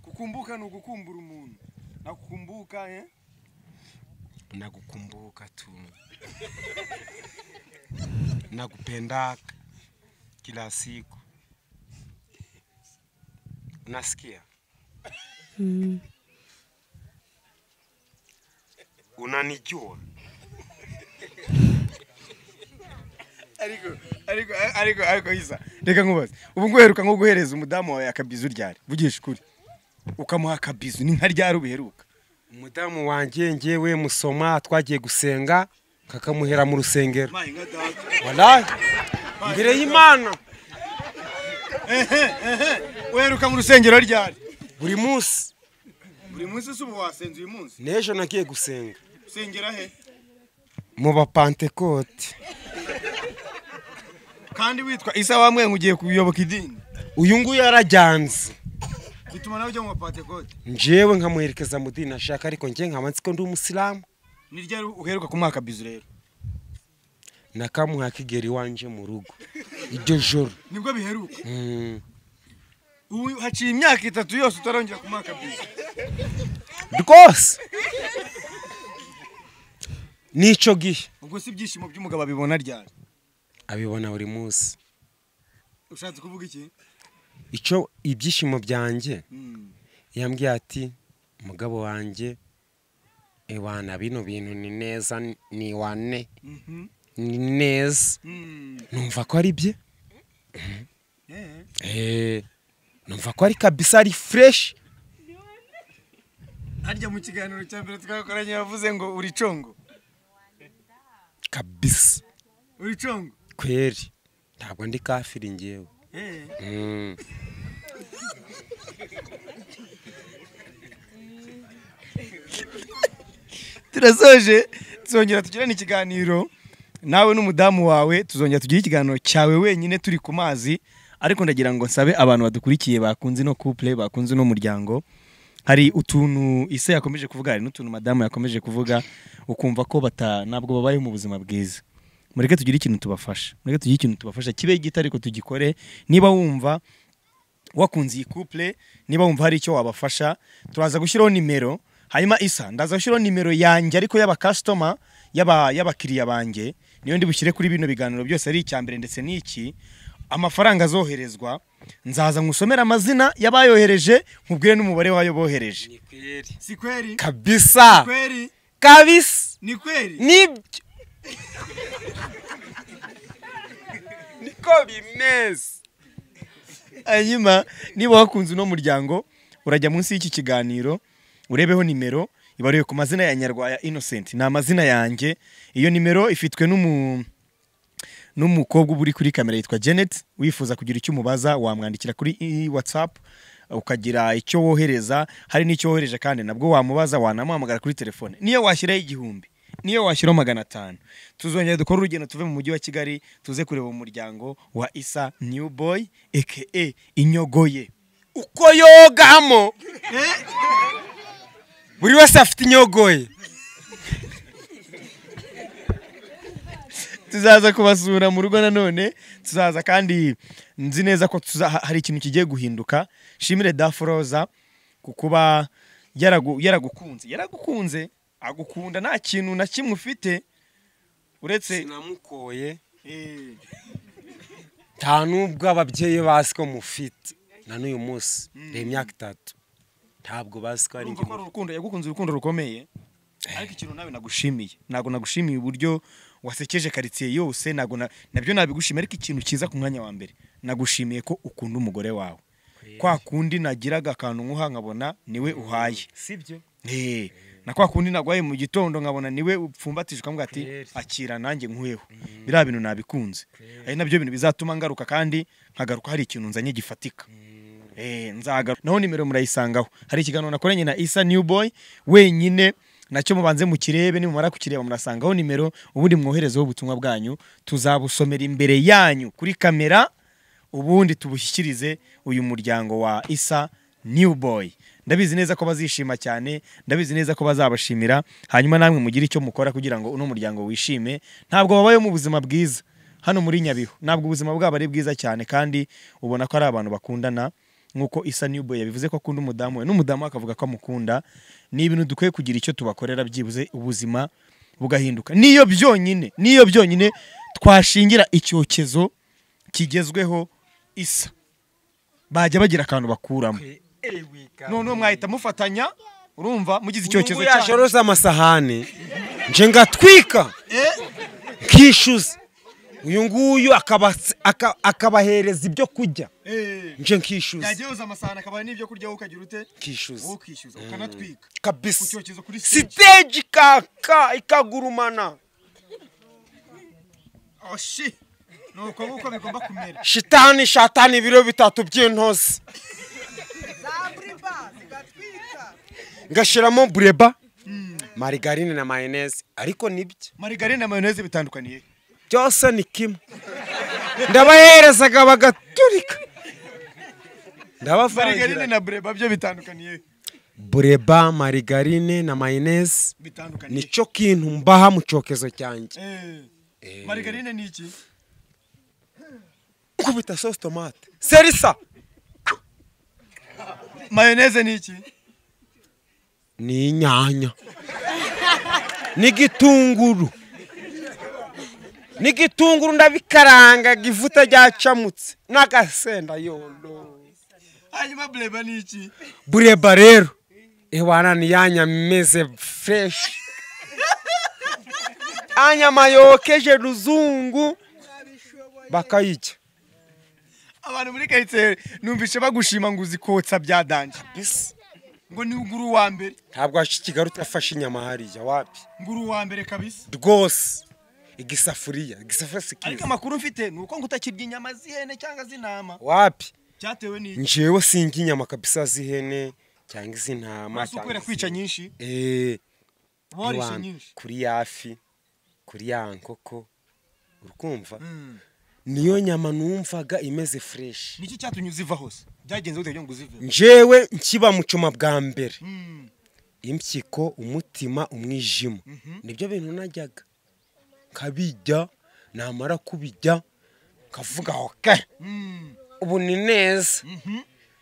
Speaker 1: kukumbuka ni ugukumbura umuntu nakukumbuka eh?
Speaker 2: nakukumbuka tu nakupendaka kila siku nasikia
Speaker 3: Mm.
Speaker 2: unanijua
Speaker 1: ariko ariko ariko ariko isa reka nkubaze ubu nguheruka nko guhereza umudamu wawe akabizu ryari vugisha ukuri ukamuha akabizu ni nka ryari ubiheruka
Speaker 2: umudamu wanjye njyewe musoma twagiye gusenga kakamuhera mu rusengero Wallahi, imbere y'imana
Speaker 1: uheruka mu rusengero ryari
Speaker 2: buri munsi
Speaker 1: buri munsi si ubu wasenze uyu munsi
Speaker 2: n'ejo nagiye gusenga
Speaker 1: usengera he
Speaker 2: mu bapantekote
Speaker 1: kandi witwa isa wamwenga ugiye kuyoboka idini
Speaker 2: uyu nguyu yarajyanze
Speaker 1: bituma nawe ujya mu bapantekote
Speaker 2: njyewe nkamuherekeza mu dini ashaka ariko njye nkaba nzi ko ndi umusilamu
Speaker 1: ni ryari uheruka kumuha akabizu rero
Speaker 2: nakamuha kigera iwanjye mu rugo iryo joro
Speaker 1: nibwo biheruka
Speaker 2: Mm.
Speaker 1: ubu haciye imyaka itatu yose utarongera kumuha akabizu
Speaker 2: rwose n'icyo gihe
Speaker 1: ubwo si ibyishimo by'umugabo abibona ryari
Speaker 2: abibona buri munsi
Speaker 1: ushatse kuvuga iki
Speaker 2: icyo ibyishimo byanjye
Speaker 1: Mm.
Speaker 2: yambwiye ati umugabo wanjye iwana bino bintu ni neza ni wane
Speaker 1: Mhm.
Speaker 2: ni neza
Speaker 1: Mm.
Speaker 2: numva ko ari bye
Speaker 1: Eh.
Speaker 2: Eh, numva ko ari kabisa ari fureshi
Speaker 1: harya mu kiganiro cya mbere twakoranye yavuze ngo uri congo
Speaker 2: kabisa
Speaker 1: uri congo
Speaker 2: kweri ntabwo ndi kafiri ngewe
Speaker 1: Eh.
Speaker 2: Mm.
Speaker 1: turasoje tuzongera tugirane ikiganiro nawe n'umudamu wawe tuzongera tugire ikiganiro cyawe wenyine turi ku mazi ariko ndagira ngo nsabe abantu badukurikiye bakunze ino couple bakunze uno muryango hari utuntu ise yakomeje kuvuga hari n'utuntu madamu yakomeje kuvuga ukumva ko bata ntabwo babayeho mu buzima bwiza mureke tugire ikintu tubafasha mureke tugire ikintu tubafasha kibe gito ariko tugikore niba wumva wakunze iyi couple niba wumva hari icyo wabafasha turaza gushyiraho nimero hanyuma isa ndaza gushyiraho nimero yanjye ariko y'abakasitoma y'aba- y'abakiriya banjye niyo ndi bushyire kuri bino biganiro byose ari icya mbere ndetse n'iki amafaranga azoherezwa nzaza nkusomera amazina y'abayohereje nkubwire n'umubare w'ayo bohereje si kweri
Speaker 2: kabisa
Speaker 1: kweri
Speaker 2: kabisa
Speaker 1: ni kweri
Speaker 2: nibyo niko bimeze
Speaker 1: hanyuma niba wakunze uno muryango urajya munsi y'iki kiganiro urebeho nimero ibariwe ku mazina ya nyarwaya innocent ni amazina yanjye iyo nimero ifitwe n'umu n'umukobwa uba uri kuri kamera yitwa janet wifuza kugira icyo umubaza wamwandikira kuri i- whatsapp ukagira icyo wohereza hari n'icyo wohereje kandi nabwo wamubaza wanamuhamagara kuri telefone niyo washyiraho igihumbi niyo washyiraho magana atanu tuzongera dukore urugendo tuve mu mujyi wa kigali tuze kureba umuryango wa isa new boy eke inyogoye
Speaker 2: uko yogamo buri wese afite inyogoye
Speaker 1: tuzaza kubasura mu rugo nanone tuzaza kandi nzi neza ko tuza- ha- hari ikintu kigiye guhinduka shimire daforoza ku kuba yaragu- yaragukunze yaragukunze agukunda nta kintu na kimwe ufite uretse
Speaker 2: sinamukoye
Speaker 1: Eh,
Speaker 2: nta n'ubwo ababyeyi bazi ko mufite na n'uyu munsi ni imyaka itatu ntabwo bazi ko ari
Speaker 1: urumva
Speaker 2: njye
Speaker 1: ko ari urukundo yagukunze urukundo rukomeye ariko ikintu nawe nagushimiye ntabwo nagushimiye uburyo wasekeje karitsiye yose ntabwo na- nabyo nabigushimiye ariko ikintu cyiza ku mwanya wa mbere nagushimiye ko ukunda umugore wawe kwa kundi nagiraga akantu nkuha nkabona niwe uhaye
Speaker 2: sibyo
Speaker 1: Eh, na kwa kundi nagwaye mu gitondo nkabona niwe upfumbatije ukavuga ati
Speaker 2: Yes.
Speaker 1: akira nanjye nkuyeho biriya bintu nabikunze ari nabyo bintu bizatuma ngaruka kandi nkagaruka hari ikintu nzanye gifatika Eh, nzagaruka naho nimero murayisangaho hari ikiganiro nakoranye na isa new boy wenyine nacyo mubanze mukirebe nimumara kukireba murasangaho nimero ubundi mwoherezeho ubutumwa bwanyu tuzabusomera imbere yanyu kuri kamera ubundi tubushyikirize uyu muryango wa isa new boy ndabizi neza ko bazishima cyane ndabizi neza ko bazabashimira hanyuma namwe mugire icyo mukora kugira ngo uno muryango wishime ntabwo babayeho mu buzima bwiza hano muri nyabihu ntabwo ubuzima bwabo ari bwiza cyane kandi ubona ko ari abantu bakundana nk'uko isa new boy yabivuze ko akunda umudamu we n'umudamu we akavuga ko amukunda ni ibintu dukwiye kugira icyo tubakorera byibuze ubuzima bugahinduka niyo byonyine niyo byonyine twashingira icyokezo kigezweho isa bajya bagira akantu bakuramo noneho mwahita mufatanya urumva mugize icyokezo
Speaker 2: ubwo
Speaker 1: cyanyu
Speaker 2: yashoroza amasahani nje ngatwika nkishyuza uyu nguyu akaba- aka- akabahereza ibyo kurya
Speaker 1: Eh,
Speaker 2: nje nkishyuza
Speaker 1: yajya yoza amasahani akaba n'ibyo kurya wowe ukagira ute
Speaker 2: nkishyuza
Speaker 1: wowe ukishyuza ukanatwika ku
Speaker 2: kabisa
Speaker 1: cyokezo kuri siteji
Speaker 2: siteji ikaka ikagurumana
Speaker 1: oshi ni uko nguko bigomba kumera
Speaker 2: shitani shatani ibiro bitatu by'intozi ngashyiramo bureba marigarine na mayoneze ariko nibyo
Speaker 1: marigarine na mayoneze bitandukaniye
Speaker 2: byose ni kimwe ndabaherezaga bagaturika
Speaker 1: marigarine
Speaker 2: ndabavangira
Speaker 1: na bureba byo bitandukaniye
Speaker 2: bureba marigarine na mayoneze
Speaker 1: bitandukaniye
Speaker 2: nicyo kintu mbaha mu cyokezo cyanjye
Speaker 1: Eh, marigarine ni iki
Speaker 2: kubita sosi tomate serisa
Speaker 1: mayoneze ni iki
Speaker 2: ni inyanya n'igitunguru n'igitunguru ndabikarangaga ivuta ryacamutse n'agasenda yondo
Speaker 1: hanyuma bureba ni iki
Speaker 2: bureba rero ewana ni yanya meze fresh anyama yokeje ruzungu bakayijya
Speaker 1: abantu muri karitsiye numvishe bagushima ngo uzi kotsa bya danje ngo ni ugura uwa mbere
Speaker 2: ntabwo kigali utafashe inyama hariya wapi
Speaker 1: ngura uwa mbere kabisa
Speaker 2: rwose igisafuriya igisafuriya si
Speaker 1: ariko
Speaker 2: kiza
Speaker 1: amakuru mfite ni uko ngo utakirya inyama z'ihene cyangwa z'intama
Speaker 2: wapi
Speaker 1: cyatewe n'iki
Speaker 2: njyewe singa inyama kabisa z'ihene cyangwa iz'intama
Speaker 1: si kubera kwica nyinshi
Speaker 2: eee
Speaker 1: uba warishe nyinshi
Speaker 2: kuri ya fi kuri ya nkoko urukumva
Speaker 1: Mm.
Speaker 2: niyo nyama numvaga imeze fureshi
Speaker 1: niki cyatumye uziva hose byagenze gute kugira ngo uzive
Speaker 2: njyewe nkiba mu cyuma bwa mbere
Speaker 1: Mm.
Speaker 2: impyiko umutima umwijima nibyo bintu najyaga nkabijya namara kubijya nkavuga oke
Speaker 1: Mm.
Speaker 2: ubu ni neza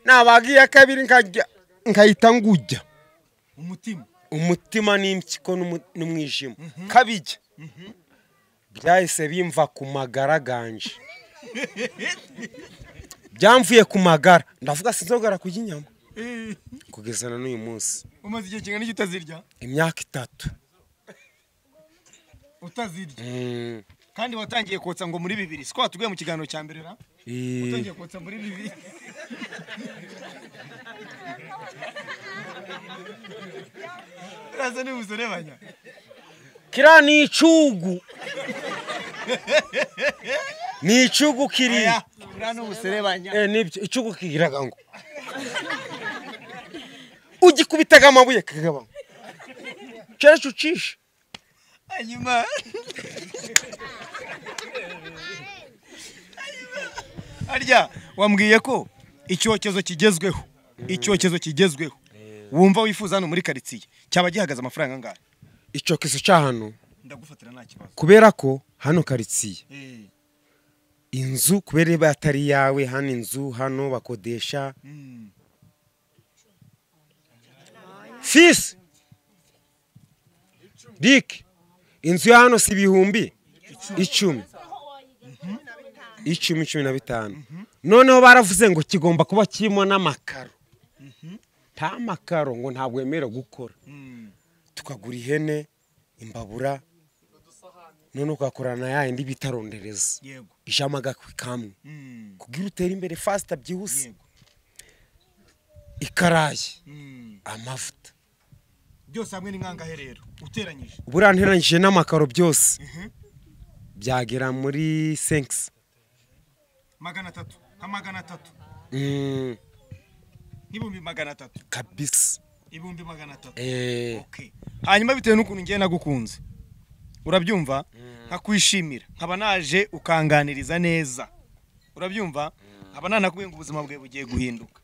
Speaker 2: nabaga iya kabiri nkajya nkahita ngujya
Speaker 1: umutima
Speaker 2: umutima n'impyiko n'umu- n'umwijima kabijya byahise bimva ku magara ganje byamvuye ku magara ndavuga sinzogara kurya inyama
Speaker 1: Eh,
Speaker 2: kugeza na n'uyu munsi
Speaker 1: umaze igihe kingana iki utazirya
Speaker 2: imyaka itatu
Speaker 1: utazirya
Speaker 2: Mm.
Speaker 1: kandi watangiye kotsa ngo muri bibiri siko watubwiye mu kiganiro cya mbere ra
Speaker 2: Eh,
Speaker 1: utangiye kotsa muri bibiri uraza niba uzorebanya
Speaker 2: kiriya ni icyugu ni icyugu kiriya
Speaker 1: uriya ni ubuserebanya
Speaker 2: Eh, nibyo icyugu kigiraga ngo ugikubitaga amabuye kagaba ngo cyacu ucishe
Speaker 1: hanyuma harya wambwiye ko icyokezo kigezweho icyokezo kigezweho wumva wifuza hano muri karitsiye cyaba gihagaze amafaranga angahe
Speaker 2: icyokezo cya hano
Speaker 1: ndagufatira nta kibazo
Speaker 2: kubera ko hano karitsiye
Speaker 1: Eh,
Speaker 2: inzu kubera iba atari iyawe hano inzu hano bakodesha
Speaker 1: mm.
Speaker 2: fisi rike inzu ya hano si ibihumbi icumi icumi cumi na bitanu noneho baravuze ngo kigomba kuba kirimo n'amakaro nta makaro ngo ntabwo wemerewe gukora
Speaker 1: Mm.
Speaker 2: tukagura ihene imbabura none ugakorana na ya yindi bita rondereza
Speaker 1: yego
Speaker 2: ijama agakwi kamwe
Speaker 1: Mm.
Speaker 2: kugira utere imbere fasita byihuse
Speaker 1: yego
Speaker 2: ikarayi
Speaker 1: Mm.
Speaker 2: amavuta
Speaker 1: byose hamwe ni nkangahe rero uteranyije
Speaker 2: buriya nteranyije n'amakaro byose
Speaker 1: Mhm.
Speaker 2: byagera muri senkisi
Speaker 1: magana atatu nka magana atatu n'ibihumbi magana atatu
Speaker 2: kabisa
Speaker 1: ibihumbi magana atatu
Speaker 2: Eh,
Speaker 1: Okay. hanyuma bitewe n'ukuntu ngiye nagukunze urabyumva nkakwishimira nkaba naje ukanganiriza neza urabyumva nkaba nanakubwiye ngo ubuzima bwawe bugiye guhinduka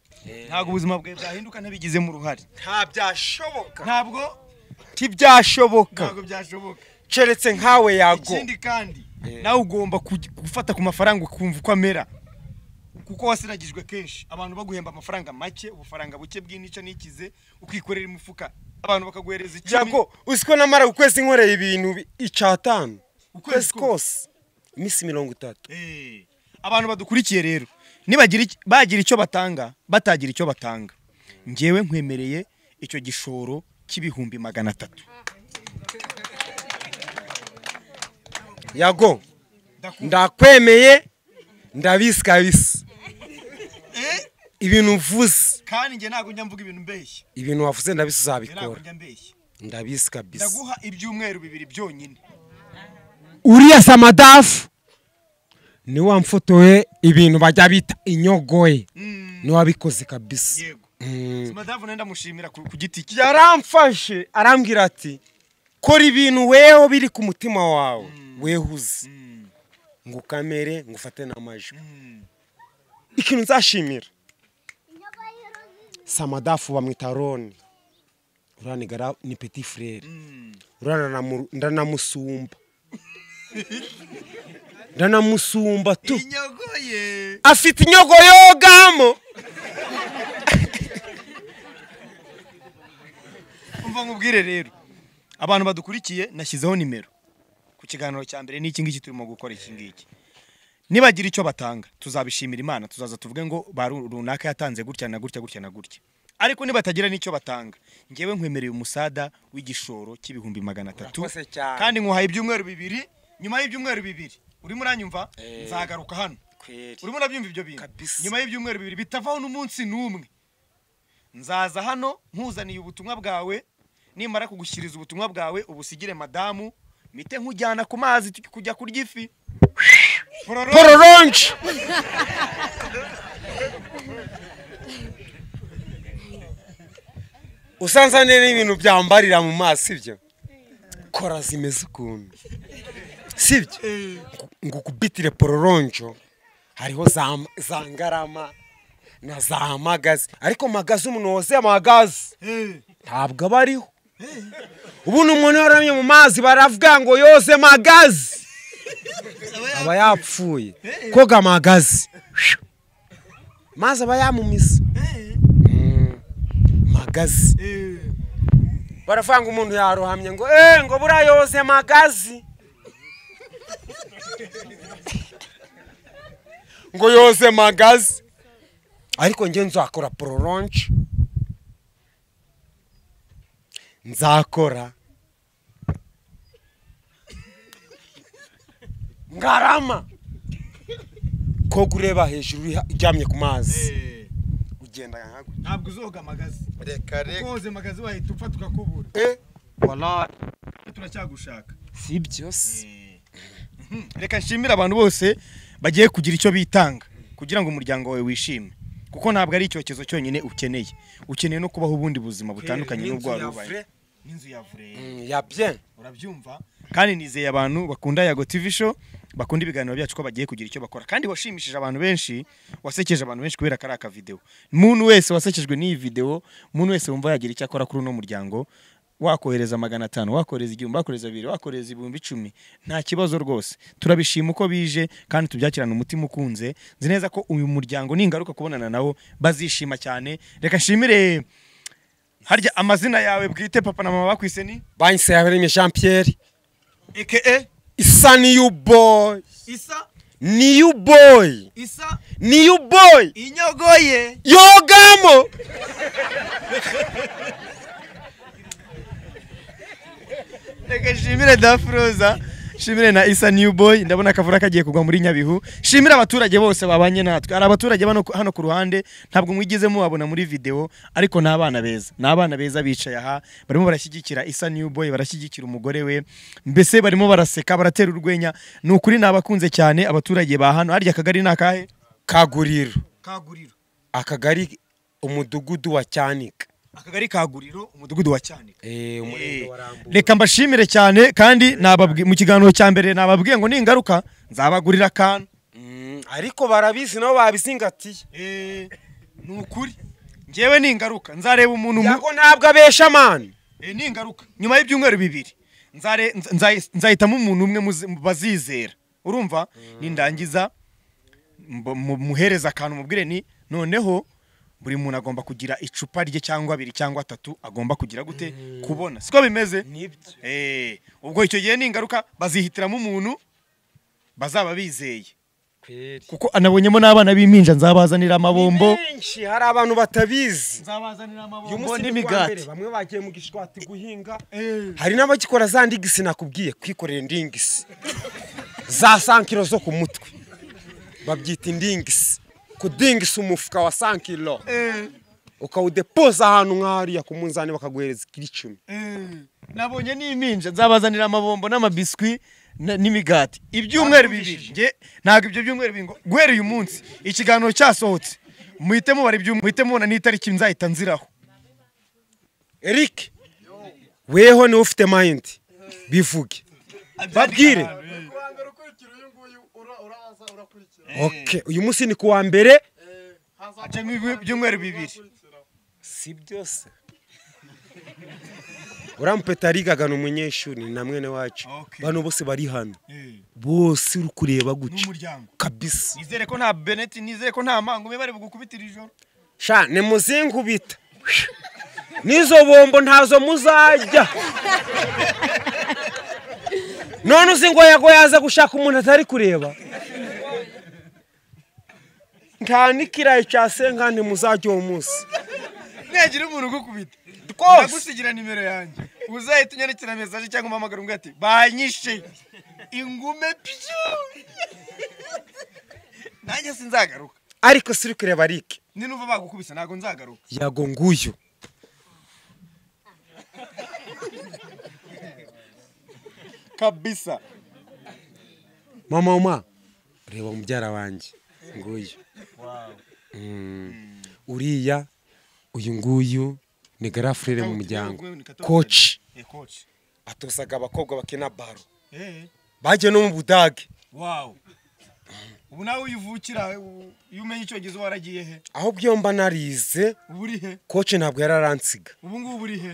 Speaker 1: ntabwo ubuzima bwawe bwahinduka ntabigizemo uruhare
Speaker 2: nta byashoboka
Speaker 1: ntabwo
Speaker 2: ntibyashoboka
Speaker 1: ntabwo byashoboka
Speaker 2: keretse nkawe yago
Speaker 1: ikindi kandi nawe ugomba kuj- gufata ku mafaranga ukumva uko amera kuko wasiragijwe kenshi abantu baguhemba amafaranga make ubufaranga buke bw'inica n'ikize ukikorera imifuka abantu bakaguhereza icumi
Speaker 2: yago uziko namara ukwezi nkoreye ibintu bi- icyatanu
Speaker 1: Ukwezi
Speaker 2: ukwezi
Speaker 1: kose.
Speaker 2: kose iminsi mirongo itatu
Speaker 1: Eh, abantu badukurikiye rero nibagira iki- bagira icyo batanga batagira icyo batanga ngewe nkwemereye icyo gishoro cy'ibihumbi magana atatu
Speaker 2: yago ndakwemeye ndabisi kabisa ibintu uvuze
Speaker 1: kandi njye ntabwo njya mvuga ibintu mbeshya
Speaker 2: ibintu wavuze ndabisi uzabikora
Speaker 1: njya mbeshya
Speaker 2: ndabisi kabisa
Speaker 1: ndaguha ibyumweru bibiri byonyine
Speaker 2: uriya samadafu niwe wamfotoye ibintu bajya bita inyogoye niwe wabikoze kabisa
Speaker 1: yego
Speaker 2: Mm.
Speaker 1: madamu nawe ndamushimira ku ku giti cye
Speaker 2: yaramfashe arambwira ati kora ibintu weho biri ku mutima wawe wehuze ngo ukamere ngo ufate n'amajwi ikintu nzashimira samadafu bamwita roni uranigara ni peti furere urananamu- ndanamusumba ndanamusumba tu
Speaker 1: inyogoye
Speaker 2: afite inyogo yogamo
Speaker 1: umva nkubwire rero abantu badukurikiye nashyizeho nimero ku kiganiro cya mbere n'iki ngiki turimo gukora iki ngiki nibagira icyo batanga tuzabishimira imana tuzaza tuvuge ngo ba ru- runaka yatanze gutya na gutya gutya na gutya ariko nibatagira n'icyo batanga ngewe nkwemereye umusada w'igishoro cy'ibihumbi magana atatu
Speaker 2: Urakoze cyane.
Speaker 1: kandi nkuhaye ibyumweru bibiri nyuma y'ibyumweru bibiri urimo uranyumva nzagaruka hano urimo urabyumva ibyo bintu
Speaker 2: Kabisa.
Speaker 1: nyuma y'ibyumweru bibiri bitavaho n'umunsi n'umwe nzaza hano nkuzaniye ubutumwa bwawe nimara kugushyiriza ubutumwa bwawe ubusigire madamu mite nkujyana ku mazi tujye kujya kurya ifi Pororo-
Speaker 2: pororonje usanzane n'ibintu byambarira mu maso ibyo kora zimeze ukuntu sibyo ngo ukubitire pororonjo hariho za, za ngarama na za magazi ariko magazi umuntu wose magazi
Speaker 1: Eh,
Speaker 2: ntabwo aba ariho ubundi umuntu iyo aramye mu mazi baravuga ngo yoze magazi aba yapfuye koga magazi mazi aba yamumize Mm, magazi
Speaker 1: eh,
Speaker 2: baravuga ngo umuntu yarohamye ngo eh ngo buriya yoze magazi ngo yoze magazi ariko njye nzakora pororonje nzakora ngarama ko ureba hejuru iha- iryamye ku mazi
Speaker 1: eh.
Speaker 2: ugenda nkago
Speaker 1: ntabwo uzoga amagazi
Speaker 2: reka reka
Speaker 1: koze amagazi wahita upfa tukakubura
Speaker 2: wala
Speaker 1: turacyagushaka
Speaker 2: si byose
Speaker 1: reka nshimire abantu bose bagiye kugira icyo bitanga kugira ngo umuryango wawe wishime kuko ntabwo ari icyokezo cyonyine ukeneye ukeneye no kubaho ubundi buzima butandukanye n'ubwo wari ubaye n'inzu ya vure
Speaker 2: ya bien
Speaker 1: urabyumva kandi nizeye abantu bakunda yago tv show bakunda ibiganiro byacu ko bagiye kugira icyo bakora kandi washimishije abantu benshi wasekeje abantu benshi kubera kari aka video muntu wese wasekejwe n'iyi video muntu wese wumva yagira icyo akora kuri uno muryango wakohereza magana atanu wakohereza igihumbi wakohereza bibiri wakohereza ibihumbi icumi nta kibazo rwose turabishima uko bije kandi tubyakirana umutima ukunze nzi neza ko uyu muryango ningaruka kubonana nawo bazishima cyane reka nshimire harya amazina yawe bwite papa na mama bakwise ni
Speaker 2: banse yaremye jean pierre
Speaker 1: aka
Speaker 2: isa niyu boy
Speaker 1: isa
Speaker 2: niyu boy
Speaker 1: isa
Speaker 2: niyu boy
Speaker 1: inyogoye
Speaker 2: yogamo
Speaker 1: reka nshimire dafuroza nshimire na isa new boy ndabona akavura kagiye kugwa muri nyabihu nshimire abaturage bose babanye natwe hari abaturage bano hano ku ruhande ntabwo mwigeze mubabona muri video ariko ni abana beza ni abana beza bicaye aha barimo barashyigikira isa new boy barashyigikira umugore we mbese barimo baraseka baratera urwenya ni ukuri ni abakunze cyane abaturage ba hano harya akagari ni akahe
Speaker 2: kaguriro
Speaker 1: kaguriro
Speaker 2: akagari umudugudu wa cyanika
Speaker 1: akagari kaguriro umudugudu wa cyanika
Speaker 2: Eh, umurenge wa
Speaker 1: Eh,
Speaker 2: Rambura.
Speaker 1: reka mbashimire cyane kandi nababwi- mu kiganiro cya mbere nababwiye ngo ningaruka nzabagurira akantu
Speaker 2: Mm, ariko barabizi nabo babizingatiye
Speaker 1: ni ukuri ngewe ningaruka nzareba umuntu mu-
Speaker 2: yago ntabwo abesha mani
Speaker 1: Eh, ningaruka nyuma y'ibyumweru bibiri nzare- nza- nza- nzahitamo umuntu umwe muzi- mu bazizera urumva nindangiza mb- mu- muhereza akantu mubwire ni noneho buri muntu agomba kugira icupa rye cyangwa abiri cyangwa atatu agomba kugira gute kubona siko bimeze
Speaker 2: nibyo
Speaker 1: Eh, ubwo icyo gihe ni ingaruka bazihitiramo umuntu bazaba bizeye
Speaker 2: peri
Speaker 1: kuko anabonyemo n'abana b'impinja nzabazanira amabombo
Speaker 2: benshi hari abantu batabizi
Speaker 1: nzabazanira amabombo
Speaker 2: uyu munsi ni kuwa mbere
Speaker 1: n'imigati
Speaker 2: bamwe bagiye mu gishwati guhinga hari n'abagikora za ndigisi nakubwiye kwikorera indingisi za sankiro zo ku mutwe babyita indingisi kudingisa umufuka wa sankiro ukawudepoza ahantu nk'ahariya ku munzani bakaguhereza ikiro icumi
Speaker 1: nabonye n'impinja nzabazanira amabombo n'amabiswi na- n'imigati ibyumweru bibiri nge ntabwo ibyo byumweru bibiri ngo guhera uyu munsi ikiganiro cyasohotse muhite mubara ibyumweru muhite mubona n'itariki nzahita nziraho
Speaker 2: eric weho niwe ufite mayindi bivuge babwire
Speaker 4: ku wa mbere ukurikira uyu nguyu ura- uraza urakurikira
Speaker 2: Okay, uyu munsi ni kuwa mbere
Speaker 1: hacamo ibi- ibyumweru bibiri
Speaker 2: si byose urampeta rigaga ni umunyeshuri ni na mwene wacu
Speaker 1: Okay.
Speaker 2: bano bose bari hano bose uri kureba gutya
Speaker 1: n'umuryango
Speaker 2: kabisa
Speaker 1: nizere ko nta beneti nizere ko nta mangume bari bugukubitire ijoro
Speaker 2: sha nimuzingubita n'izo bombo ntazo muzajya none uzi ngo yago yaza gushaka umuntu atari kureba nta n'ikirayi cya senkani muzajya uwo munsi
Speaker 1: ntagira umuntu ugukubita
Speaker 2: Rwose.
Speaker 1: ndagusigira nimero yanjye uzahita unyandikira mesaje cyangwa umpamagara umbwira ati banyishe ingume pishu nanjye sinzagaruka
Speaker 2: ariko si uri kureba rike
Speaker 1: ninumva bagukubise ntabwo nzagaruka
Speaker 2: yago nguyu
Speaker 1: kabisa
Speaker 2: mama mama reba mubyara wanjye nguyu Mm. uriya uyu nguyu ni garafurere mu muryango koci
Speaker 1: ekoci
Speaker 2: atosaga abakobwa bakina baro bagiye no mu budage
Speaker 1: wawu ubu nawe uyivukira u- iyo umenye icyongereza waragiye he
Speaker 2: ahubwo iyo mba narize
Speaker 1: ubu uri he
Speaker 2: koci ntabwo yararansiga
Speaker 1: ubu ngubu uri he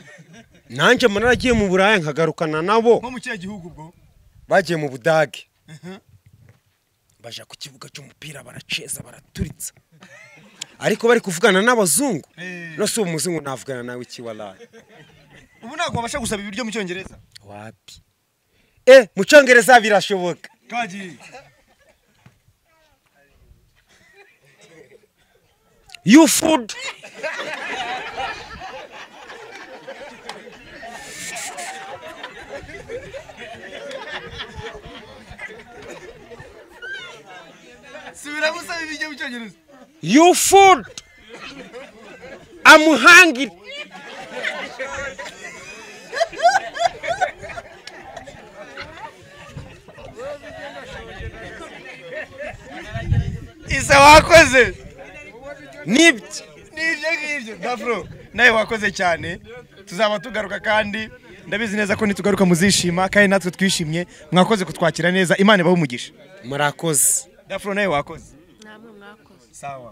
Speaker 2: nanjye mba naragiye mu buraya nkagarukana nabo
Speaker 1: nko mu kihe gihugu ubwo
Speaker 2: bagiye mu budage
Speaker 1: Mhm.
Speaker 2: baja ku kibuga cy'umupira baraceza baraturitsa ariko bari kuvugana n'abazungu
Speaker 1: Eh.
Speaker 2: no si umuzungu navugana nawe iki waraye
Speaker 1: ubu ntabwo wabasha gusaba ibiryo mu cyongereza
Speaker 2: wapi e mu cyongereza birashoboka
Speaker 1: kagiye
Speaker 2: you food
Speaker 1: subira gusaba ibiryo mu cyongereza
Speaker 2: you food i'm hungry
Speaker 1: isa wakoze
Speaker 2: nibyo
Speaker 1: n'ibyo ngibyo dafuro nawe wakoze cyane tuzaba tugaruka kandi ndabizi neza ko nitugaruka muzishima kandi natwe twishimye mwakoze kutwakira neza imana ibahe umugisha
Speaker 2: murakoze
Speaker 1: dafuro nawe wakoze
Speaker 3: namwe mwakoze
Speaker 1: sawa